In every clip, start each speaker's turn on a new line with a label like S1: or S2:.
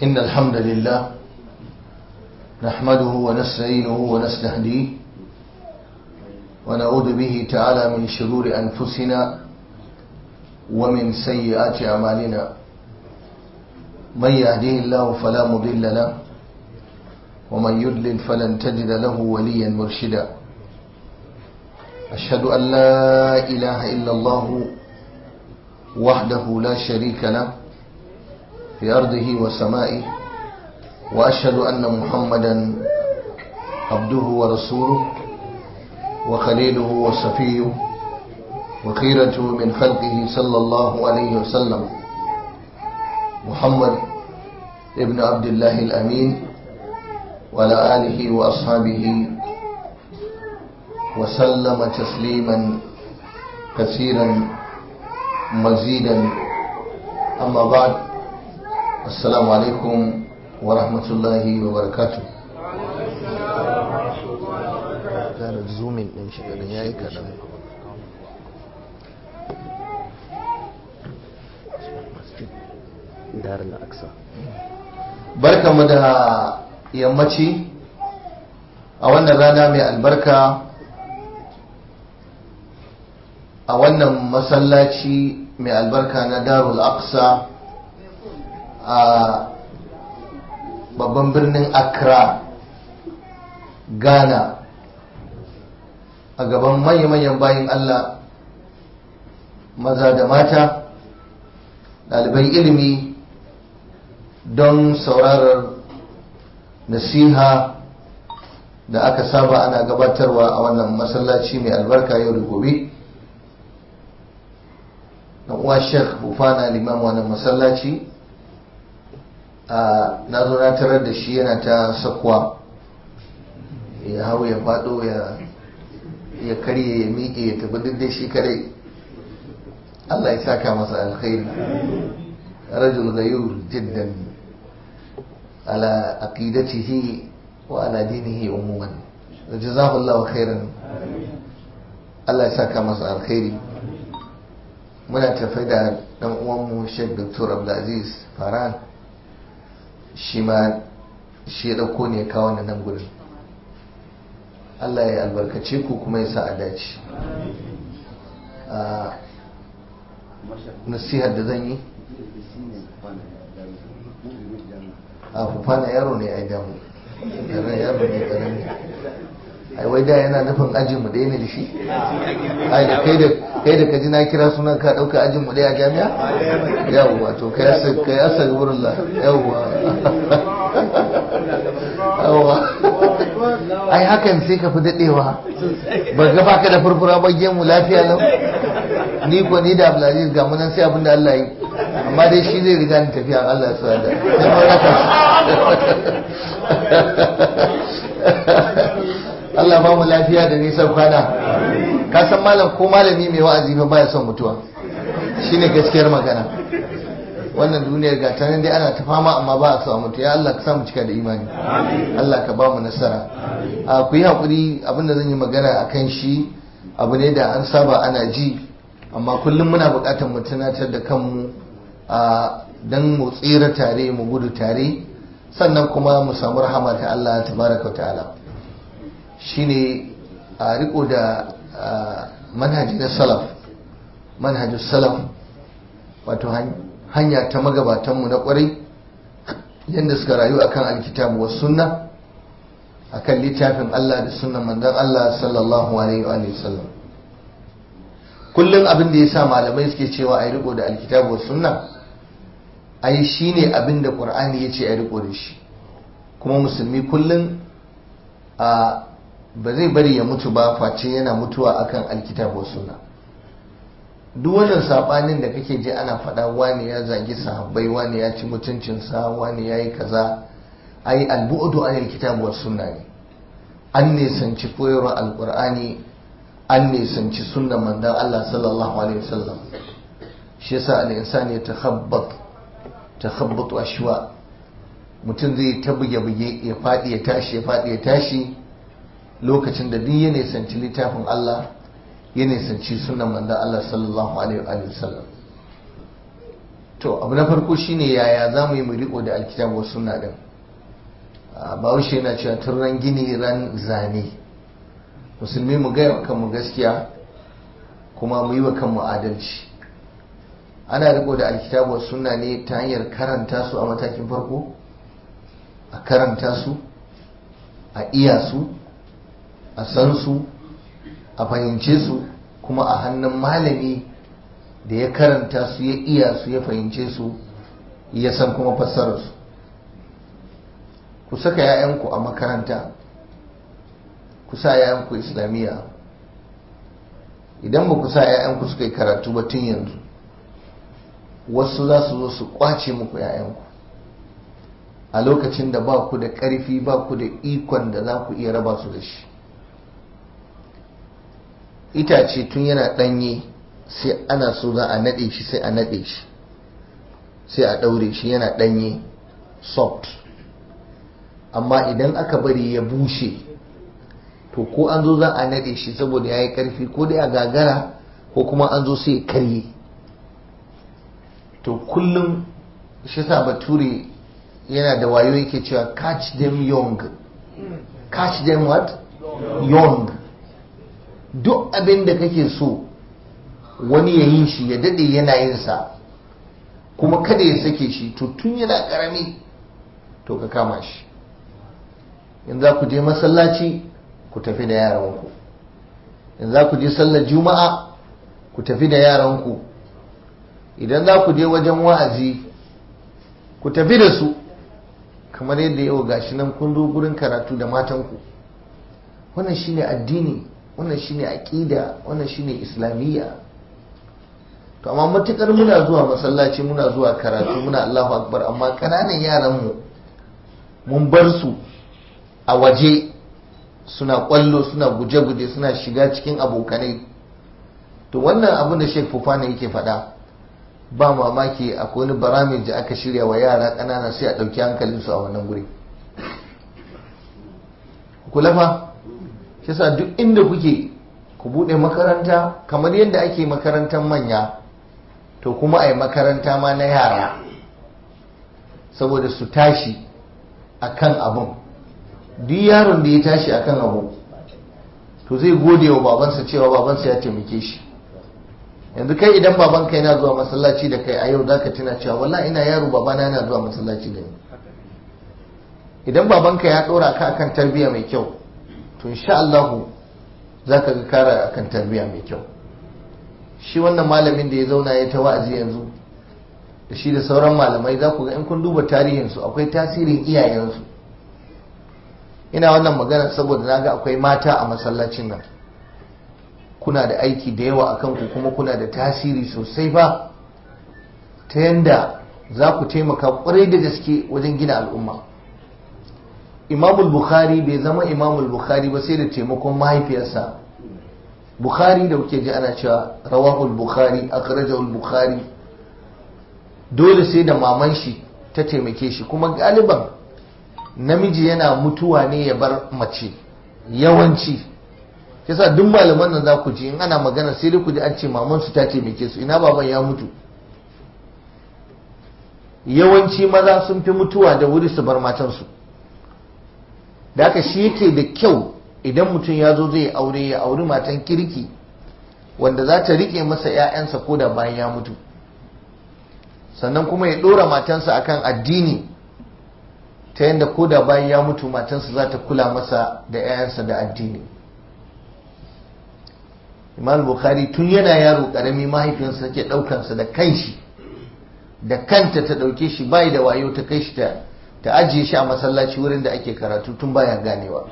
S1: إن الحمد لله نحمده ونستعينه ونستهديه ونعوذ به تعالى من شرور أنفسنا ومن سيئات أعمالنا من يهديه الله فلا مضل له ومن يضلل فلن تجد له وليا مرشدا أشهد أن لا إله إلا الله وحده لا شريك له في أرضه وسمائه وأشهد أن محمدا عبده ورسوله وخليله وصفيه وخيرته من خلقه صلى الله عليه وسلم محمد ابن عبد الله الأمين وعلى آله وأصحابه وسلم تسليما كثيرا مزيدا أما بعد السلام عليكم ورحمة الله وبركاته كان الزومين من شكرا يا كلام
S2: dar al-aqsa
S1: barkamu da yammaci a wannan rana mai albarka a wannan masallaci mai albarka na darul aqsa a babban birnin accra ghana a gaban manya-manyan bayan allah maza da mata ɗaliban ilimi don saurarar nasiha da aka saba ana gabatarwa a wannan masallaci mai albarka yau da gobe dan uwa sheikh bufana limam wannan masallaci na zo na tarar da shi yana ta sakwa ya hau ya fado ya karye ya miƙe ya tafi duk da shi kadai Allah ya saka masa alkhairi rajul ghayur jiddan ala aqidatihi wa ala dinihi umuman jazakallahu khairan Allah ya saka masa alkhairi muna tafai da dan uwanmu Sheikh Dr. Abdulaziz Faran shi ma shi ya dauko ne kawo nan gurin Allah ya albarkace ku kuma ya sa a dace nasihar da zan yi a fufana yaro ne ai damu yaro ne karami ai wai da yana nufin ajin mu ɗaya ne da shi ai da kai da kai da kaji na kira sunan ka ɗauka ajin mu ɗaya a jami'a yawwa to kai asa kai asa wurin la yawwa yawwa ai hakan sai ka fi daɗewa ba ga baka da furfura ba gemu lafiya lau ni ko ni da Abdulaziz ga munan sai abin da Allah yi amma dai shi zai riga ni tafiya Allah ya sa da sai mun raka Allah ba mu lafiya da nisan kwana ka san malam ko malami mai wa'azi fa baya son mutuwa shine gaskiyar magana wannan duniyar ga ta dai ana ta fama amma ba a so a mutu ya Allah ka samu cika da imani Allah ka ba mu nasara a ku yi hakuri abinda zan yi magana akan shi abu ne da an saba ana ji amma kullum muna buƙatar mu tunatar da kanmu a dan mu tsira tare mu gudu tare sannan kuma mu samu rahama ta Allah tabaraka wa ta'ala shine a riko da manhaji na salaf manhajin salaf wato hanya ta magabatanmu na kwarai yadda suka rayu akan alkitabu wa sunna akan littafin Allah da sunnan manzon Allah sallallahu alaihi wa sallam kullum abin da ya sa malamai suke cewa a yi riko da alkitabu sunna ai shi ne abin da ƙur'ani ya ce a riko da shi kuma musulmi kullum a ba zai bari ya mutu ba face yana mutuwa akan alkitabu sunna duk wannan sabanin da kake ji ana faɗa wani ya zagi sahabbai wani ya ci mutuncinsa wani ya yi kaza ai albu'udu an alkitabu sunna ne an nisanci koyarwar alƙur'ani an nisanci sunnan mandan Allah sallallahu alaihi wasallam shi yasa al-insan ya takhabbat takhabbatu ashwa mutum zai ta buge buge ya fadi ya tashi ya fadi ya tashi lokacin da duk ya nisanci littafin Allah ya nisanci sunnan mandan Allah sallallahu alaihi wasallam to abu na farko shine yaya za mu yi mu riko da alkitabu wa sunna din bahaushe yana cewa tun ran gini ran zane musulmi mu gaya wa kanmu gaskiya kuma mu yi wa kanmu adalci ana riko da alkitabu wa sunna ne ta hanyar karanta su a matakin farko a karanta su a iya su a san su a fahimce su kuma a hannun malami da ya karanta su ya iya su ya fahimce su ya san kuma fassararsu ku saka 'ya'yanku a makaranta ku sa 'ya'yanku islamiyya idan ba ku sa 'ya'yanku suka yi karatu ba tun yanzu wasu za su zo su kwace muku 'ya'yanku a lokacin da ba ku da ƙarfi ba ku da ikon da za ku iya raba su da shi itace tun yana ɗanye sai ana so za a naɗe shi sai a naɗe shi sai a ɗaure shi yana ɗanye soft amma idan aka bari ya bushe to ko an zo za a naɗe shi saboda ya yi ƙarfi ko dai a gagara ko kuma an zo sai karye to kullum shi sa bature yana da wayo yake cewa catch them young catch them what young duk abin da kake so wani ya yi shi ya dade yana yin sa kuma kada ya sake shi to tun yana karami to ka kama shi in za ku je masallaci ku tafi da yaranku in za ku je sallar juma'a ku tafi da yaranku idan za ku je wajen wa'azi ku tafi da su kamar yadda yau gashi nan kun zo gurin karatu da matanku wannan shine addini wannan shine aqida wannan shine islamiyya to amma matukar muna zuwa masallaci muna zuwa karatu muna Allahu akbar amma kananan yaran mu mun bar su a waje suna kwallo suna guje-guje suna shiga cikin abokanai to wannan abin da Sheikh Fufana yake faɗa ba mamaki akwai wani baramij da aka shirya wa yara ƙanana sai a ɗauki hankalinsu a wannan guri kula fa shi sa duk inda kuke ku buɗe makaranta kamar yadda ake makarantar manya to kuma a yi makaranta ma na yara saboda su tashi akan abin duk yaron da ya tashi akan abu to zai gode wa babansa cewa babansa ya taimake shi yanzu kai idan babanka yana zuwa masallaci da kai a yau zaka tuna cewa wallahi ina yaro babana yana zuwa masallaci da ni idan babanka ya dora ka akan tarbiyya mai kyau to insha Allah zaka ga kara akan tarbiyya mai kyau shi wannan malamin da ya zauna ya ta wa'azi yanzu da shi da sauran malamai za ku ga in kun duba tarihinsu akwai tasirin iyayensu ina wannan magana saboda naga akwai mata a masallacin nan kuna da aiki da yawa a kanku kuma kuna da tasiri sosai ba ta yanda za ku taimaka kwarai da gaske wajen gina al'umma imamul bukhari bai zama imamul bukhari ba sai da taimakon mahaifiyarsa bukhari da kuke ji ana cewa rawahul bukhari akhrajahu bukhari dole sai da maman shi ta taimake shi kuma galiban namiji yana mutuwa ne ya bar mace yawanci yasa duk malaman nan za ku ji in ana magana sai dai ku ji an ce maman su ta taimake su ina baban ya mutu yawanci maza sun fi mutuwa da wuri su bar matansu da haka shi yake da kyau idan mutum ya zo zai aure ya auri matan kirki wanda za ta rike masa 'ya'yansa ko da bayan ya mutu sannan kuma ya ɗora matansa akan addini ta yadda ko da bayan ya mutu matansa za ta kula masa da 'ya'yansa da addini imam bukhari tun yana yaro karami mahaifiyarsa ke ɗaukansa da kanshi da kanta ta ɗauke shi bai da wayo ta kai shi ta ajiye shi a masallaci wurin da ake karatu tun baya ganewa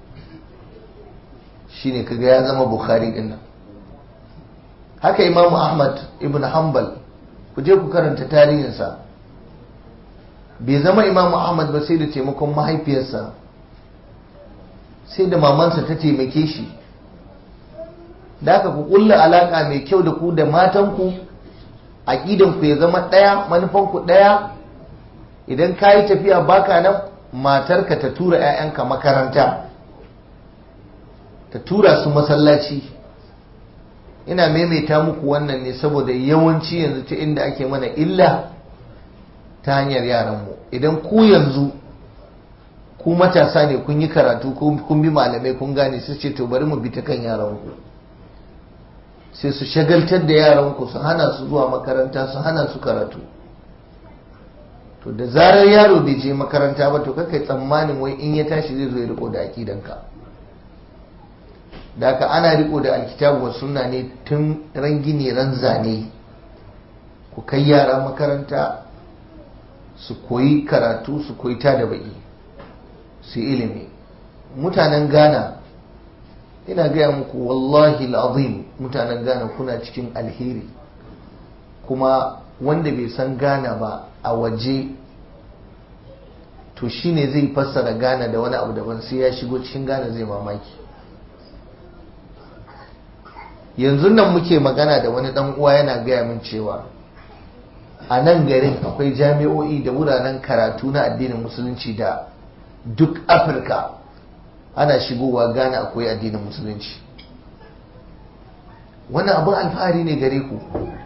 S1: shine kaga ya zama bukhari din nan haka imamu ahmad ibn hanbal ku je ku karanta tarihinsa bai zama imamu ahmad ba sai da taimakon mahaifiyarsa sai da mamansa ta taimake shi da aka ku kulla alaka mai kyau da ku da matanku aƙidanku ya zama ɗaya manufanku ɗaya idan ka yi tafiya baka nan matarka ta tura 'ya'yanka makaranta ta tura su masallaci ina maimaita muku wannan ne saboda yawanci yanzu ta inda ake mana illa ta hanyar yaranmu idan ku yanzu ku matasa ne kun yi karatu kun bi malamai kun gane su ce to bari mu bi ta kan yaranku sai su shagaltar da yaranku su hana su zuwa makaranta su hana su karatu to da zarar yaro bai je makaranta ba to kakai tsammanin wai in ya tashi zai zo ya riko da akidanka da haka ana riko da alkitabu wa sunna ne tun ran gini ran zane ku kai yara makaranta su koyi karatu su koyi ta da baki su ilimi mutanen ghana ina gaya muku wallahi azim mutanen ghana kuna cikin alheri kuma wanda bai san ghana ba a waje to shine zai fassara ghana da wani abu daban sai ya shigo cikin ghana zai mamaki yanzu nan muke magana da wani dan uwa yana gaya min cewa a nan garin akwai jami'o'i da wuraren karatu na addinin musulunci da duk afirka ana shigowa gane akwai addinin musulunci wannan abin alfahari ne gare ku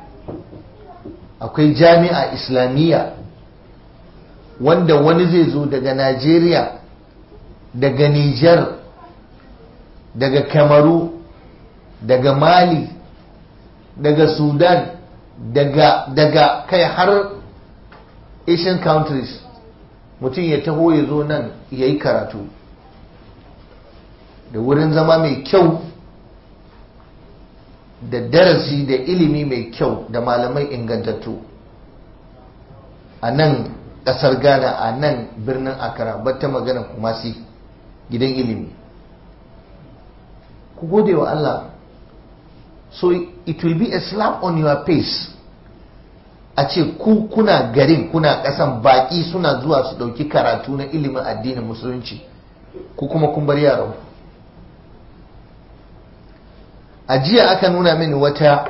S1: akwai jami'a islamiyya wanda wani zai zo daga najeriya daga niger daga kamaru daga mali daga sudan daga daga kai har asian countries mutum ya taho ya zo nan ya yi karatu da wurin zama mai kyau da darasi da ilimi mai kyau da malamai ingantattu a nan ƙasar ghana a nan birnin accra bata magana kumasi gidan ilimi ku gode wa allah so it will be a slap on your face a ce ku kuna garin kuna kasan baki suna zuwa su dauki karatu na ilimin addinin musulunci ku kuma kun bar yaran a jiya aka nuna mini wata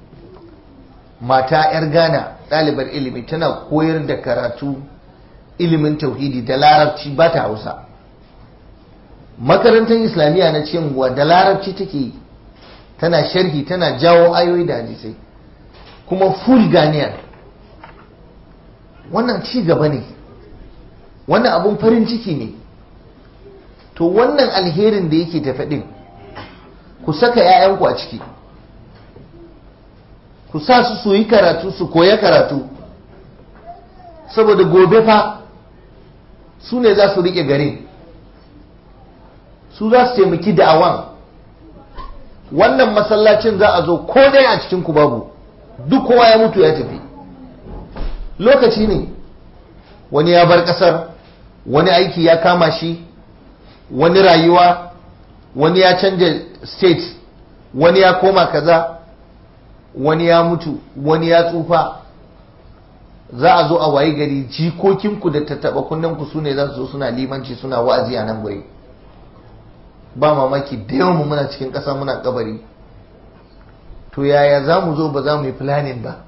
S1: mata 'yar ghana ɗalibar ilimi tana koyar da karatu ilimin tauhidi da larabci ba ta hausa makarantar islamiyya na cewa da larabci take yi tana sharhi tana jawo ayoyi da hadisai kuma full ganiyar wannan ci gaba ne wannan abun farin ciki ne to wannan alherin da yake tafi din ku saka 'ya'yanku a ciki ku sa su su yi karatu su koya karatu saboda gobe fa su ne za su rike garin su za su taimaki da'awan wannan masallacin za a zo ko dai a cikin ku babu duk kowa ya mutu ya tafi lokaci ne wani ya bar kasar wani aiki ya kama shi wani rayuwa wani ya canja state wani ya koma kaza wani ya mutu wani ya tsufa za a zo a wayi gari jikokinku da tattaba kunnenku su ne za su zo suna limanci suna wa'azi a nan guri ba mamaki da yawan mu muna cikin ƙasa muna kabari to yaya za mu zo ba za mu yi planning ba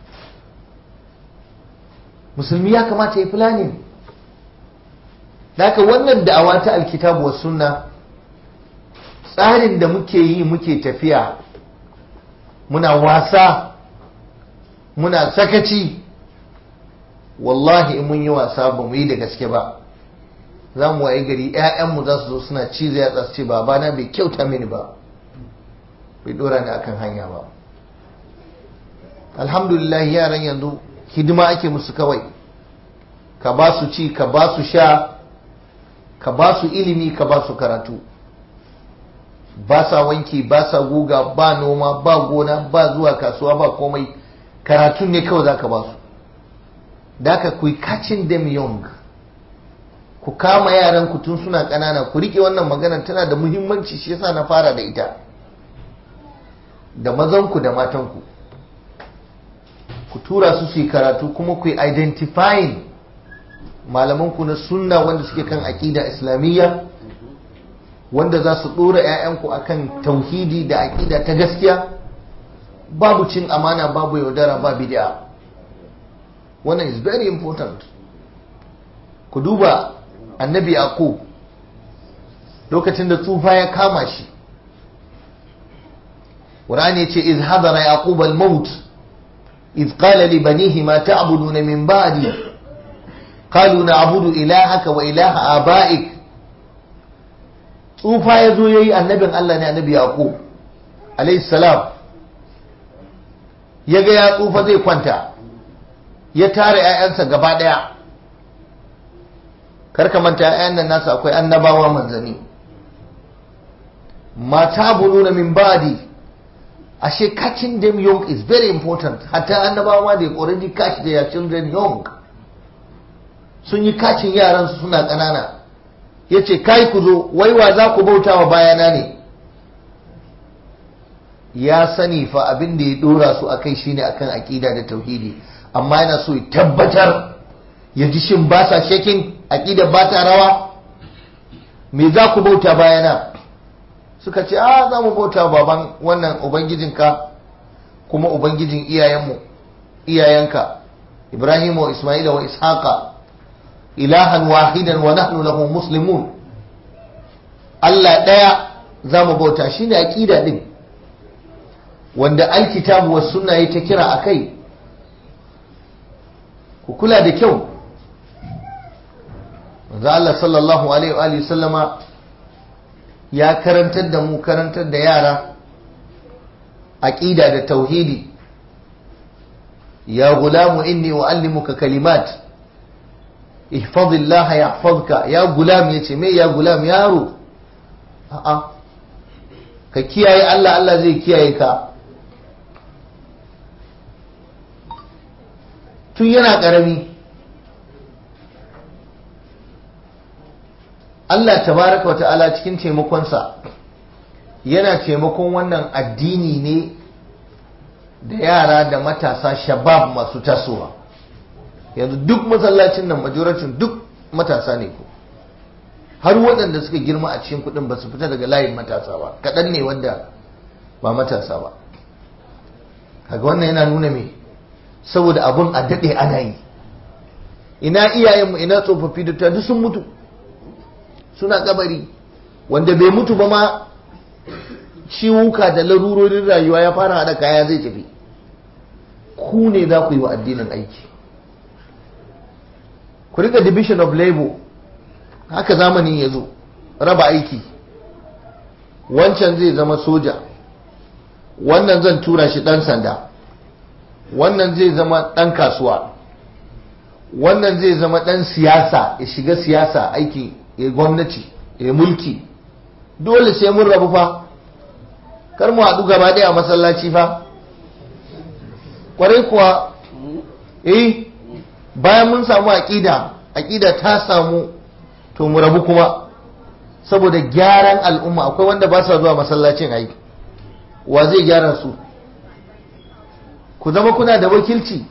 S1: musulmi ya kamata ya planning daga wannan da'awa ta alkitabu wa sunna tsarin da muke yi muke tafiya muna wasa muna sakaci wallahi in mun yi wasa ba mu yi da gaske ba za mu waye gari 'ya'yanmu za su zo suna cizo ya su ce babana bai kyauta mini ba bai dora ni akan hanya ba alhamdulillah yaran yanzu hidima ake musu kawai ka ba su ci ka ba su sha ka ba su ilimi ka ba su karatu ba sa wanki ba sa guga ba noma ba gona ba zuwa kasuwa ba komai karatun ne kawai za ka ba su da ka ku catching them young ku kama yaran ku tun suna ƙanana ku rike wannan maganar tana da muhimmanci shi yasa na fara da ita da mazanku da matanku ku tura su su yi karatu kuma ku yi identifying malamanku na sunna wanda suke kan aƙida islamiyya wanda za su ɗora 'ya'yanku akan tauhidi da aƙida ta gaskiya babu cin amana babu yaudara ba bid'a wannan is very important ku duba annabi yaqub lokacin da tsufa ya kama shi Qur'ani yace iz hadara yaqub al-maut iz qala li banihi ma ta'buduna min ba'di qalu na'budu ilahaka wa ilaha aba'ik tsufa ya zo yayi annabin Allah ne annabi yaqub alayhi salam ya ga ya tsufa zai kwanta ya tara 'ya'yansa gaba ɗaya karka manta 'ya'yan nan nasa akwai annabawa manzanni mata buluna min badi ashe catching them young is very important hatta annabawa they already catch their children young sun yi kacin yaran su suna ƙanana yace kai ku zo waiwa za ku bauta wa bayana ne ya sani fa abin da ya dora su akai shine akan aqida da tauhidi amma yana so ya tabbatar ya ji shin ba sa shekin aqida ba ta rawa me za ku bauta bayana suka ce a za mu bauta baban wannan ubangijinka kuma ubangijin iyayenmu iyayenka ibrahim wa isma'ila wa ishaqa ilahan wahidan wa nahnu lahu muslimun Allah daya za mu bauta shine aqida din wanda alkitabu was sunna ta kira akai ku kula da kyau manzo Allah sallallahu alaihi wa sallama ya karantar da mu karantar da yara aqida da tauhidi ya gulamu inni uallimuka kalimat ihfazillah yahfazka ya gulam yace me ya gulam yaro a'a ka kiyaye Allah Allah zai kiyaye ka tun yana karami Allah tabaraka wa ta'ala cikin taimakonsa yana taimakon wannan addini ne da yara da matasa shabab masu tasowa yanzu duk masallacin nan majoracin duk matasa ne ko har waɗanda suka girma a cikin kuɗin ba su fita daga layin matasa ba kaɗan ne wanda ba matasa ba kaga wannan yana nuna me saboda abun a daɗe ana yi ina iyayenmu ina tsofaffi da duk sun mutu suna kabari wanda bai mutu ba ma ciwuka da larurorin rayuwa ya fara haɗa kaya zai tafi ku ne za ku yi wa addinin aiki ku rika division of labor haka zamanin ya zo raba aiki wancan zai zama soja wannan zan tura shi ɗan sanda wannan zai zama ɗan kasuwa wannan zai zama ɗan siyasa ya shiga siyasa aiki ya gwamnati ya mulki dole sai mun rabu fa kar mu haɗu gaba ɗaya a masallaci fa kwarai kuwa eh bayan mun samu aƙida aƙida ta samu to mu rabu kuma saboda gyaran al'umma akwai wanda ba sa zuwa masallacin ai wa zai gyara su ku zama kuna da wakilci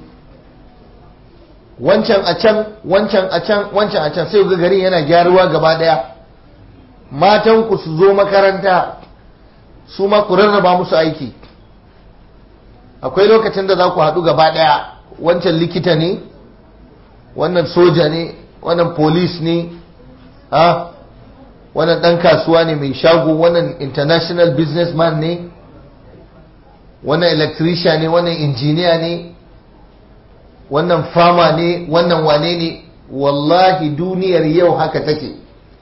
S1: wancan a can wancan a can wancan a can sai ga garin yana gyaruwa gaba daya matan ku su zo makaranta su ma ku rarraba musu aiki akwai lokacin da za ku haɗu gaba daya wancan likita ne wannan soja ne wannan police ne ha wannan ɗan kasuwa ne mai shago wannan international businessman ne wannan electrician ne wannan injiniya ne wannan fama ne wannan wane ne wallahi duniyar yau haka take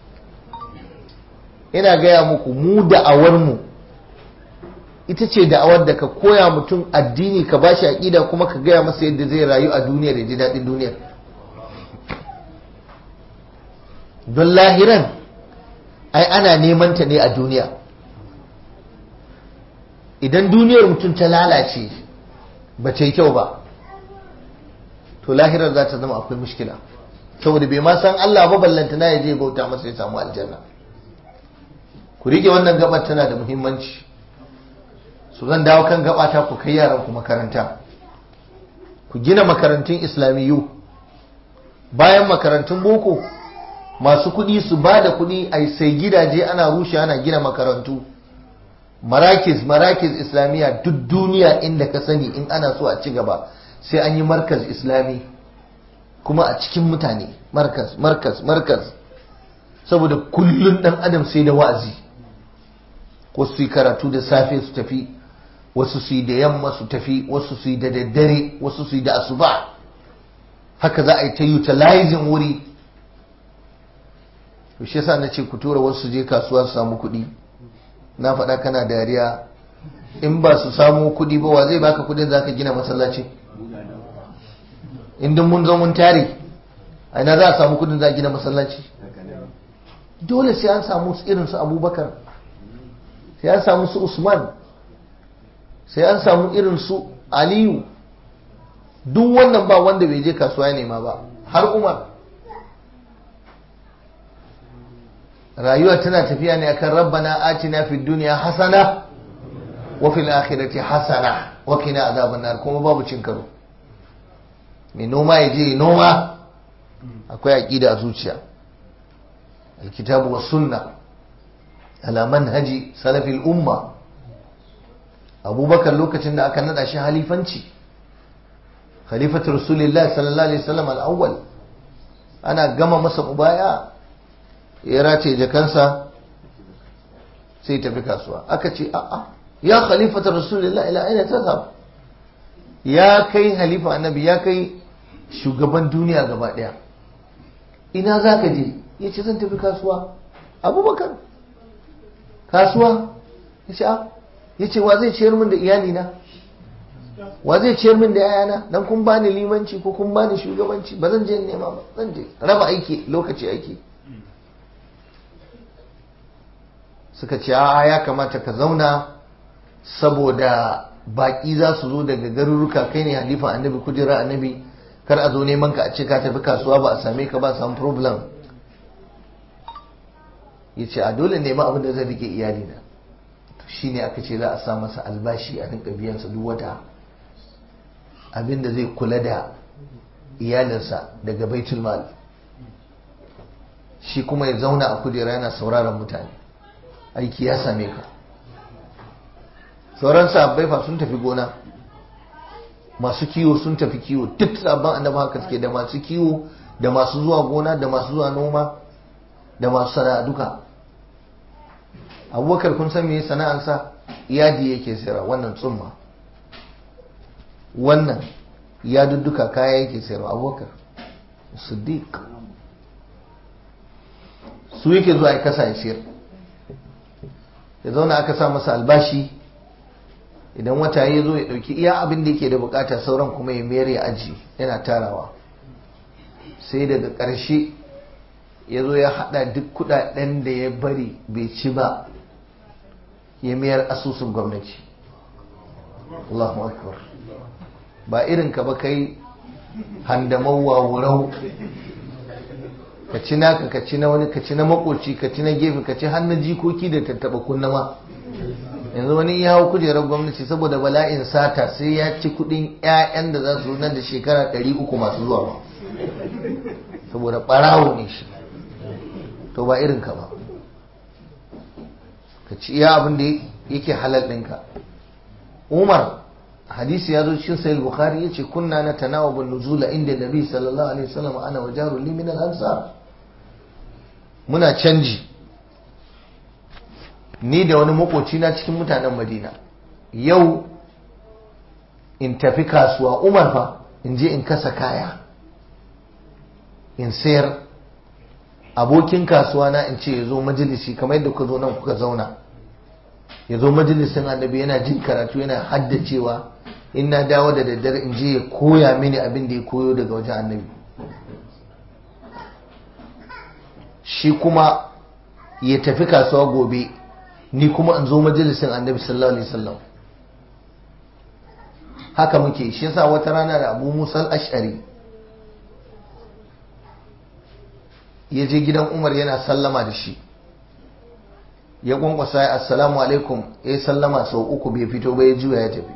S1: ina gaya muku mu da'awarmu ita ce da'awar da ka koya mutum addini ka bashi aƙida kuma ka gaya masa yadda zai rayu a duniyar ya ji daɗin duniyar don lahiran ai ana neman ta ne a duniya idan duniyar mutum ta lalace ba ta yi kyau ba to lahirar za ta zama akwai mushkila saboda bai ma san Allah ba ballanta na ya je bauta masa ya samu aljanna ku rike wannan gabar tana da muhimmanci su zan dawo kan gabata ku kai yaran ku makaranta ku gina makarantun islamiyu bayan makarantun boko masu kuɗi su ba da kuɗi a sai gidaje ana rushe ana gina makarantu marakiz marakiz islamiyya duk duniya inda ka sani in ana so a ci gaba sai an yi markaz islami kuma a cikin mutane markaz markaz markaz saboda kullum dan adam sai da wa'azi wasu su yi karatu da safe su tafi wasu su yi da yamma su tafi wasu su yi da daddare wasu su yi da asuba haka za a yi ta utilizing wuri to shi yasa na ce ku tura wasu je kasuwa su samu kuɗi na faɗa kana dariya in ba su samu kuɗi ba wa zai baka kuɗin za ka gina masallaci in mun zo mun tare a ina za a samu kuɗin za a gina masallaci dole sai an samu irin su abubakar sai an samu su usman sai an samu irin su aliyu duk wannan ba wanda bai je kasuwa ya nema ba har umar rayuwa tana tafiya ne akan rabbana atina fid dunya hasana wa fil akhirati hasana wa qina azaban nar kuma babu cin karo mai noma ya je noma akwai aqida a zuciya alkitabu was sunna ala manhaji salafil umma abubakar lokacin da aka nada shi halifanci khalifatu rasulillah sallallahu alaihi wasallam al-awwal ana gama masa mubaya ya race jakansa sai tafi kasuwa aka ce a'a ya khalifatu rasulillah ila aina tazhab ya kai halifa annabi ya kai shugaban duniya gaba daya ina zaka je yace zan tafi kasuwa abubakar kasuwa yace a yace wa zai ciyar min da iyalina wa zai ciyar min da yayana dan kun bani limanci ko kun bani shugabanci ba zan je in nema ba zan je raba aiki lokaci aiki suka ce a ya kamata ka zauna saboda baki za su zo daga garuruka kai ne halifa annabi kujera annabi kar a zo neman ka a ce ka tafi kasuwa ba a same ka ba samu problem ya ce a dole nema abin da zai rike iyalina shi ne aka ce za a sa masa albashi a rinka biyansa duk wata abin da zai kula da iyalinsa daga baitul mal shi kuma ya zauna a kujera yana sauraron mutane aiki ya same ka sauran sabbai fa sun tafi gona masu kiwo sun tafi kiwo duk sabon annabi haka suke da masu kiwo da masu zuwa gona da masu zuwa noma da masu sana'a duka abubakar kun san me sana'arsa yadi yake sayarwa wannan tsumma wannan ya dudduka kaya yake sayarwa abubakar siddiq su yake zuwa ya kasa ya sayar ya zauna aka sa masa albashi idan wata ya zo ya dauki iya abin da yake da bukata sauran kuma ya mayar ya aji yana tarawa sai daga ƙarshe ya zo ya hada duk kudaden da ya bari bai ci ba ya mayar asusun gwamnati Allahu akbar ba irin ka ba kai handamau wurau ka ci naka ka ci na wani ka ci na makoci ka ci na gefe ka ci hannun jikoki da tattaba kunnama yanzu wani ya hau kujerar gwamnati saboda bala'in sata sai ya ci kudin 'ya'yan da za su nan da shekara 300 masu zuwa ba saboda barawo ne shi to ba irin ka ba ka ci iya abin da yake halal ɗinka umar hadisi ya zo cikin sahih bukhari yace kunna na tanawabun nuzula inda nabi sallallahu alaihi wasallam ana wa jarul li min al-ansar muna canji ni da wani makoci na cikin mutanen madina yau in tafi kasuwa umar fa in je in kasa kaya in sayar abokin kasuwa na in ce ya zo majalisi kamar yadda kuka zo nan kuka zauna ya zo majalisin annabi yana jin karatu yana haddacewa in na dawo da daddare in je ya koya mini abin da ya koyo daga wajen annabi shi kuma ya tafi kasuwa gobe ni kuma in zo majalisin annabi sallallahu alaihi wasallam haka muke shi yasa wata rana da abu musal ash'ari ya je gidan umar yana sallama da shi ya kwankwasa ya assalamu alaikum ya sallama sau uku bai fito ba ya juya ya tafi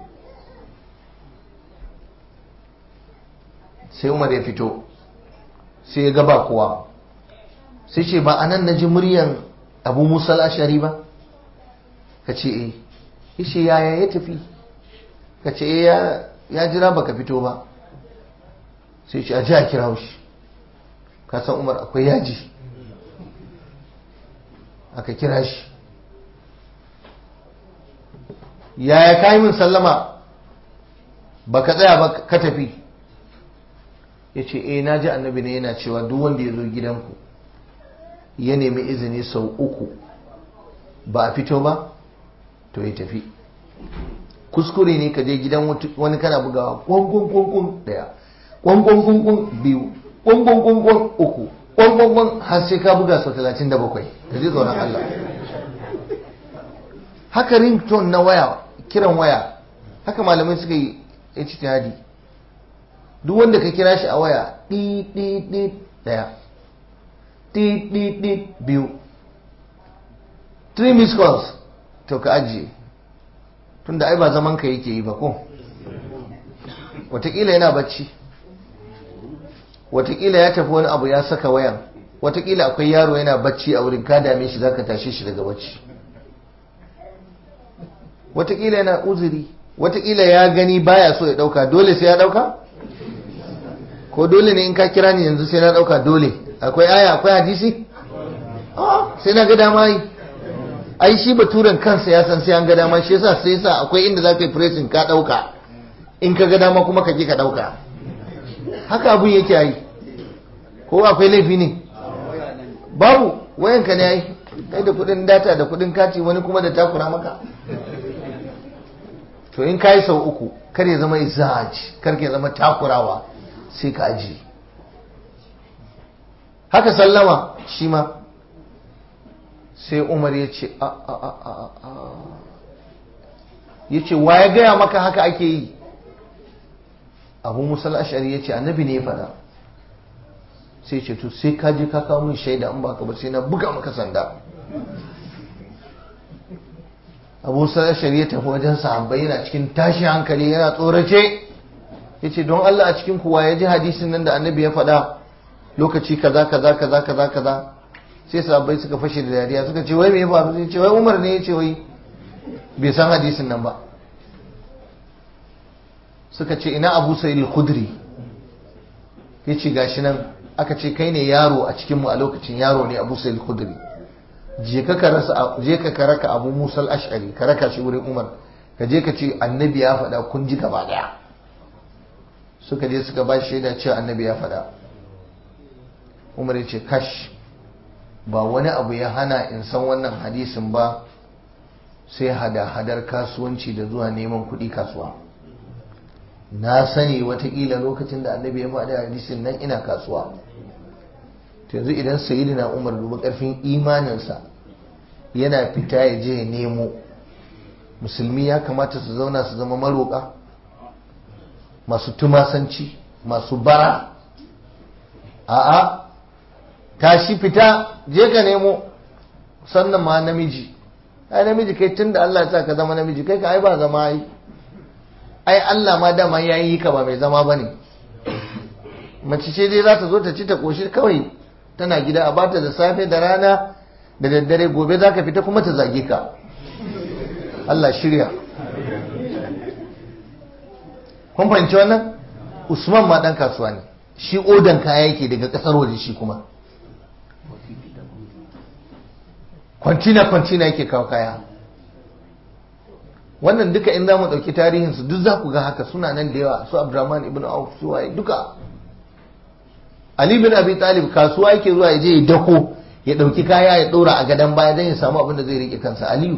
S1: sai umar ya fito sai ya gaba kuwa sai ce ba anan na ji muryan abu musal ashari ba ka ce eh ya ce yaya ya tafi ka ce eh ya jira baka fito ba sai ce a ji a kira shi ka san umar akwai yaji aka kira shi yaya ka yi min sallama ba ka tsaya ba ka tafi ya ce eh na ji annabi ne yana cewa duk wanda ya zo gidanku ya nemi izini sau uku ba a fito ba to ya tafi kuskure ne ka je gidan wani kana bugawa kwankwankwankwan daya kwankwankwankwan biyu kwankwankwankwan uku kwankwankwan har sai ka buga sau talatin da bakwai ka ji tsoron Allah haka ringtone na waya kiran waya haka malamai suka yi ijtihadi duk wanda ka kira shi a waya ɗi ɗi ɗi ɗaya ɗi ɗi ɗi biyu three missed calls to ka ajiye tunda ai ba zaman ka yake yi ba ko watakila yana bacci watakila ya tafi wani abu ya saka wayan watakila akwai yaro yana bacci a wurin ka dame shi zaka tashe shi daga bacci watakila yana uzuri watakila ya gani baya so ya dauka dole sai ya dauka ko dole ne in ka kira ni yanzu sai na dauka dole akwai aya akwai hadisi sai na ga dama yi ai shi baturen kansa ya san sai an ga dama shi yasa sai yasa akwai inda za ka yi pressing ka dauka in ka ga dama kuma ka ki ka dauka haka abun yake yi ko akwai laifi ne babu wayanka ne ai kai da kudin data da kudin kati wani kuma da takura maka to in kai sau uku kar ya zama izaj kar ya zama takurawa sai ka aji haka sallama shi ma sai umar ya ce a a a a a ya ce wa ya gaya maka haka ake yi abu musal ashari ya ce annabi ne ya faɗa sai ce to sai ka je ka kawo min shaida in baka ba sai na buga maka sanda abu musal ashari ya tafi wajen sahabbai yana cikin tashi hankali yana tsorace ya ce don Allah a cikin kuwa ya ji hadisin nan da annabi ya faɗa lokaci kaza kaza kaza kaza kaza sai sahabbai suka fashe da dariya suka ce wai me ya faru sai ce wai Umar ne ya ce wai bai san hadisin nan ba suka ce ina Abu Sa'id al-Khudri yace gashi nan aka ce kai ne yaro a cikin mu a lokacin yaro ne Abu Sa'id al-Khudri je ka ka rasa je ka ka raka Abu Musa al-Ash'ari ka raka shi wurin Umar ka je ka ce annabi ya faɗa kun ji gaba daya suka je suka ba shaida cewa annabi ya faɗa Umar ya ce kash ba wani abu ya hana in san wannan hadisin ba sai hada-hadar kasuwanci da zuwa neman kuɗi kasuwa na sani watakila lokacin da annabi ya faɗi hadisin nan ina kasuwa to yanzu idan sayyidina umar duba ƙarfin imaninsa yana fita ya je ya nemo musulmi ya kamata su zauna su zama maroƙa masu tumasanci masu bara a'a tashi fita je ka nemo sannan ma namiji ai namiji kai tunda Allah ya sa ka zama namiji kai ka ai ba zama ai ai Allah ma dama ya yi ka ba mai zama bane mace ce dai za ta zo ta ci ta koshi kawai tana gida a bata da safe da rana da daddare gobe za ka fita kuma ta zage ka Allah shirya kun fahimci wannan Usman ma dan kasuwa ne shi odan kaya yake daga kasar waje shi kuma kwantina kwantina yake kawo kaya wannan duka in za mu ɗauki tarihinsu duk za ku ga haka suna nan da yawa su abdurrahman ibn auf su waye duka ali bin abi talib kasuwa yake zuwa ya je ya dako ya ɗauki kaya ya ɗora a gadon baya don ya samu abin da zai rike kansa aliyu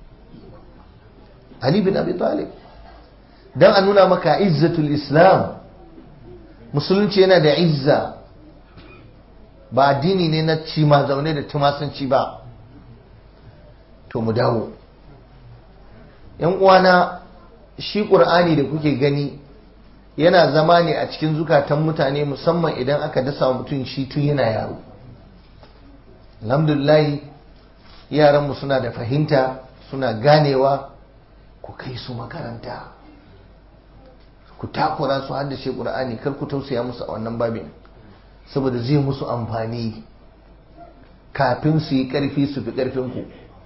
S1: ali bin abi talib don a nuna maka izzatul islam musulunci yana da izza ba addini ne na ci ma zaune da tumasanci ba to mu dawo yan uwana shi ƙur'ani da kuke gani yana zama ne a cikin zukatan mutane musamman idan aka dasa mutum shi tun yana yaro alhamdulillahi yaranmu suna da fahimta suna ganewa ku kai su makaranta ku takura su haddace ƙur'ani kar ku tausaya musu a wannan babin saboda zai musu amfani kafin su yi ƙarfi su fi ƙarfinku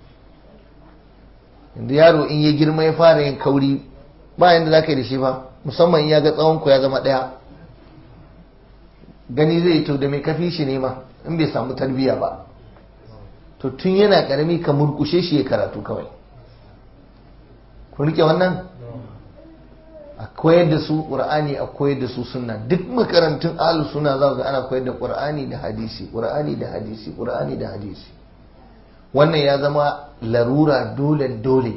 S1: inda yaro in ya girma ya fara yin kauri ba yadda za ka yi da shi ba musamman ya ga tsawonku ya zama ɗaya gani zai to da mai kafi shi ne ma in bai samu tarbiyya ba to tun yana ƙarami ka murkushe shi ya karatu kawai ku rike wannan a koyar da su qur'ani a koyar da su sunna duk makarantun ahlus sunna za ga ana koyar da qur'ani da hadisi qur'ani da hadisi qur'ani da hadisi wannan ya zama larura dole dole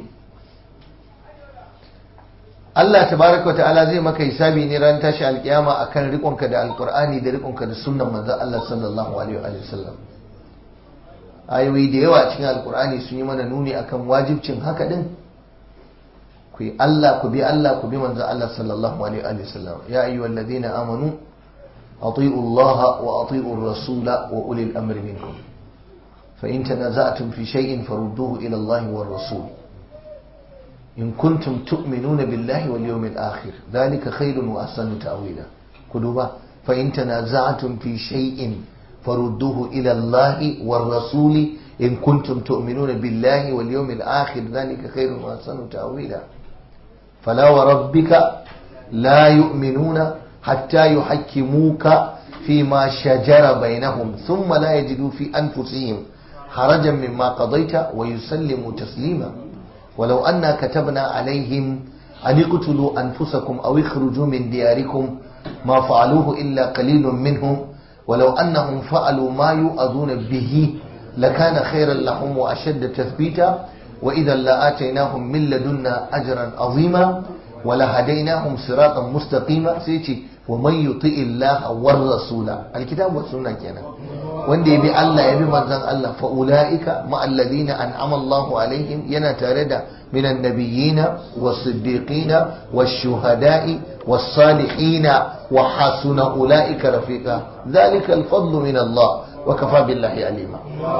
S1: Allah tabaraka wa ta'ala zai maka hisabi ne ran tashi alkiyama akan rikonka da alqur'ani da rikonka da sunnan manzon Allah sallallahu alaihi wa sallam ayoyi da yawa cikin alqur'ani sun yi mana nuni akan wajibcin haka din ku yi Allah ku bi Allah ku bi manzon Allah sallallahu alaihi wa sallam ya ayyuhal ladina amanu ati'u Allah wa ati'u ar-rasula wa ulil amri minkum fa in tanaza'tum fi shay'in farudduhu ila Allah war rasul in kuntum tu'minuna billahi wal yawmil akhir dhalika khairun wa ahsanu ta'wila ku duba fa in tanaza'tum fi shay'in farudduhu ila Allah war rasuli in kuntum tu'minuna billahi wal yawmil akhir dhalika khairun wa ahsanu ta'wila فلا وربك لا يؤمنون حتى يحكموك فيما شجر بينهم ثم لا يجدوا في أنفسهم حرجا مما قضيت ويسلموا تسليما ولو أنا كتبنا عليهم أن اقتلوا أنفسكم أو اخرجوا من دياركم ما فعلوه إلا قليل منهم ولو أنهم فعلوا ما يؤذون به لكان خيرا لهم وأشد تثبيتا وإذا لآتيناهم من لدنا أجرا عظيما ولهديناهم صراطا مستقيما سيتي ومن يطيع الله والرسول الكتاب والسنة كنا wanda ya bi Allah ya bi manzon Allah fa ulaika ma alladhina an'ama Allahu alaihim yana tare da minan nabiyina was-siddiqina wash-shuhada'i was-salihina wa hasuna ulaika rafiqa dhalika al-fadlu min Allah wa kafa billahi alima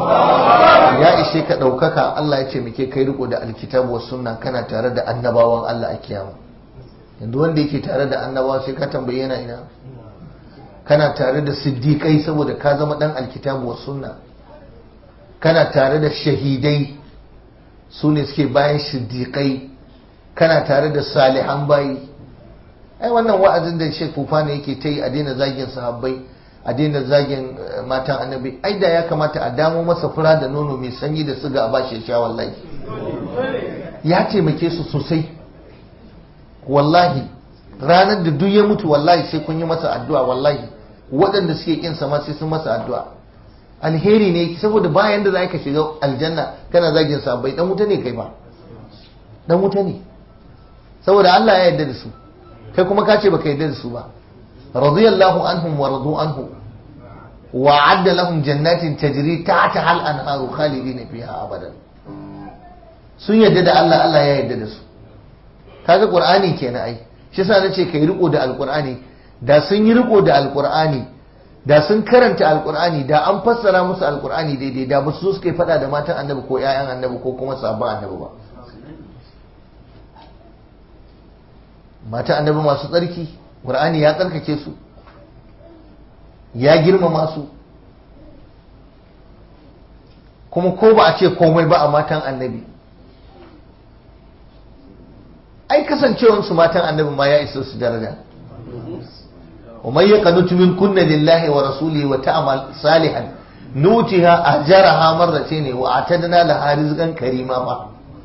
S1: ya ishe ka ɗaukaka Allah ya ce muke kai riko da alkitabu wa sunna kana tare da annabawan Allah a kiyama yanzu wanda yake tare da annabawa sai ka tambaye yana ina kana tare da siddiƙai saboda ka zama ɗan alkitabu wa sunna kana tare da shahidai su ne suke bayan siddiƙai kana tare da salihan bayi ai wannan wa'azin da Sheikh Fufana yake ta yi a daina zagin sahabbai a daina zagin matan annabi ai da ya kamata a damo masa fura da nono mai sanyi da suga a bashi sha wallahi ya taimake su sosai wallahi ranar da duk ya mutu wallahi sai kun yi masa addu'a wallahi waɗanda suke kin sama sai sun masa addu'a alheri ne saboda bayan da za ka shiga aljanna kana zagin sabai dan wuta ne kai ba dan wuta ne saboda Allah ya yarda da su kai kuma ka ce baka yarda da su ba رضي الله عنهم ورضوا عنه وعد لهم جنات تجري تحتها الانهار خالدين فيها ابدا sun yadda da Allah Allah ya yadda da su kaga qur'ani kenan ai shi yasa nace kai riko da alqur'ani da sun yi riko da alqur'ani da sun karanta alqur'ani da an fassara musu alqur'ani daidai da ba su suka fada da matan annabi ko ƴaƴan annabi ko kuma sabon annabi ba matan annabi masu tsarki Qur'ani ya tsarkake su ya girmama su kuma ko ba a ce komai ba a matan annabi ai kasancewansu matan annabi ma ya isa su daraja ومن يقنت من كن لله ورسوله وتعمل صالحا نوتها أجرها مرتين وأعتدنا لها رزقا كريما ما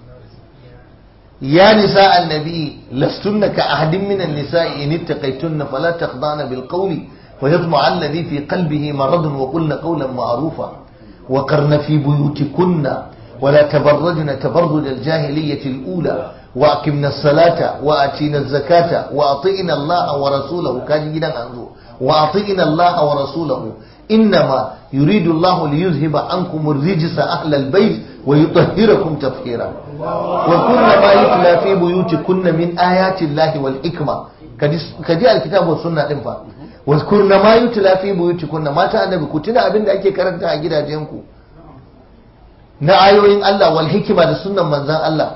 S1: يا نساء النبي لستن كأحد من النساء إن اتقيتن فلا تخضعن بالقول ويطمع الذي في قلبه مرض وقلن قولا معروفا وقرن في بيوتكن ولا تبرجن تبرج الجاهلية الأولى وأقمنا الصلاة وآتينا الزكاة وأطئنا الله ورسوله كان جدا أنزو وأطئنا الله ورسوله إنما يريد الله ليذهب عنكم الرجس أهل البيت ويطهركم تطهيرا وكل ما يتلى في بيوتكن من آيات الله والحكمة كجاء الكتاب والسنة إنفا واذكرن ما يتلى في بيوتكن ما تأنبي كتنا أبن أكي كرنتا أجدا جنكو na ayoyin Allah wal hikima da sunnan manzan Allah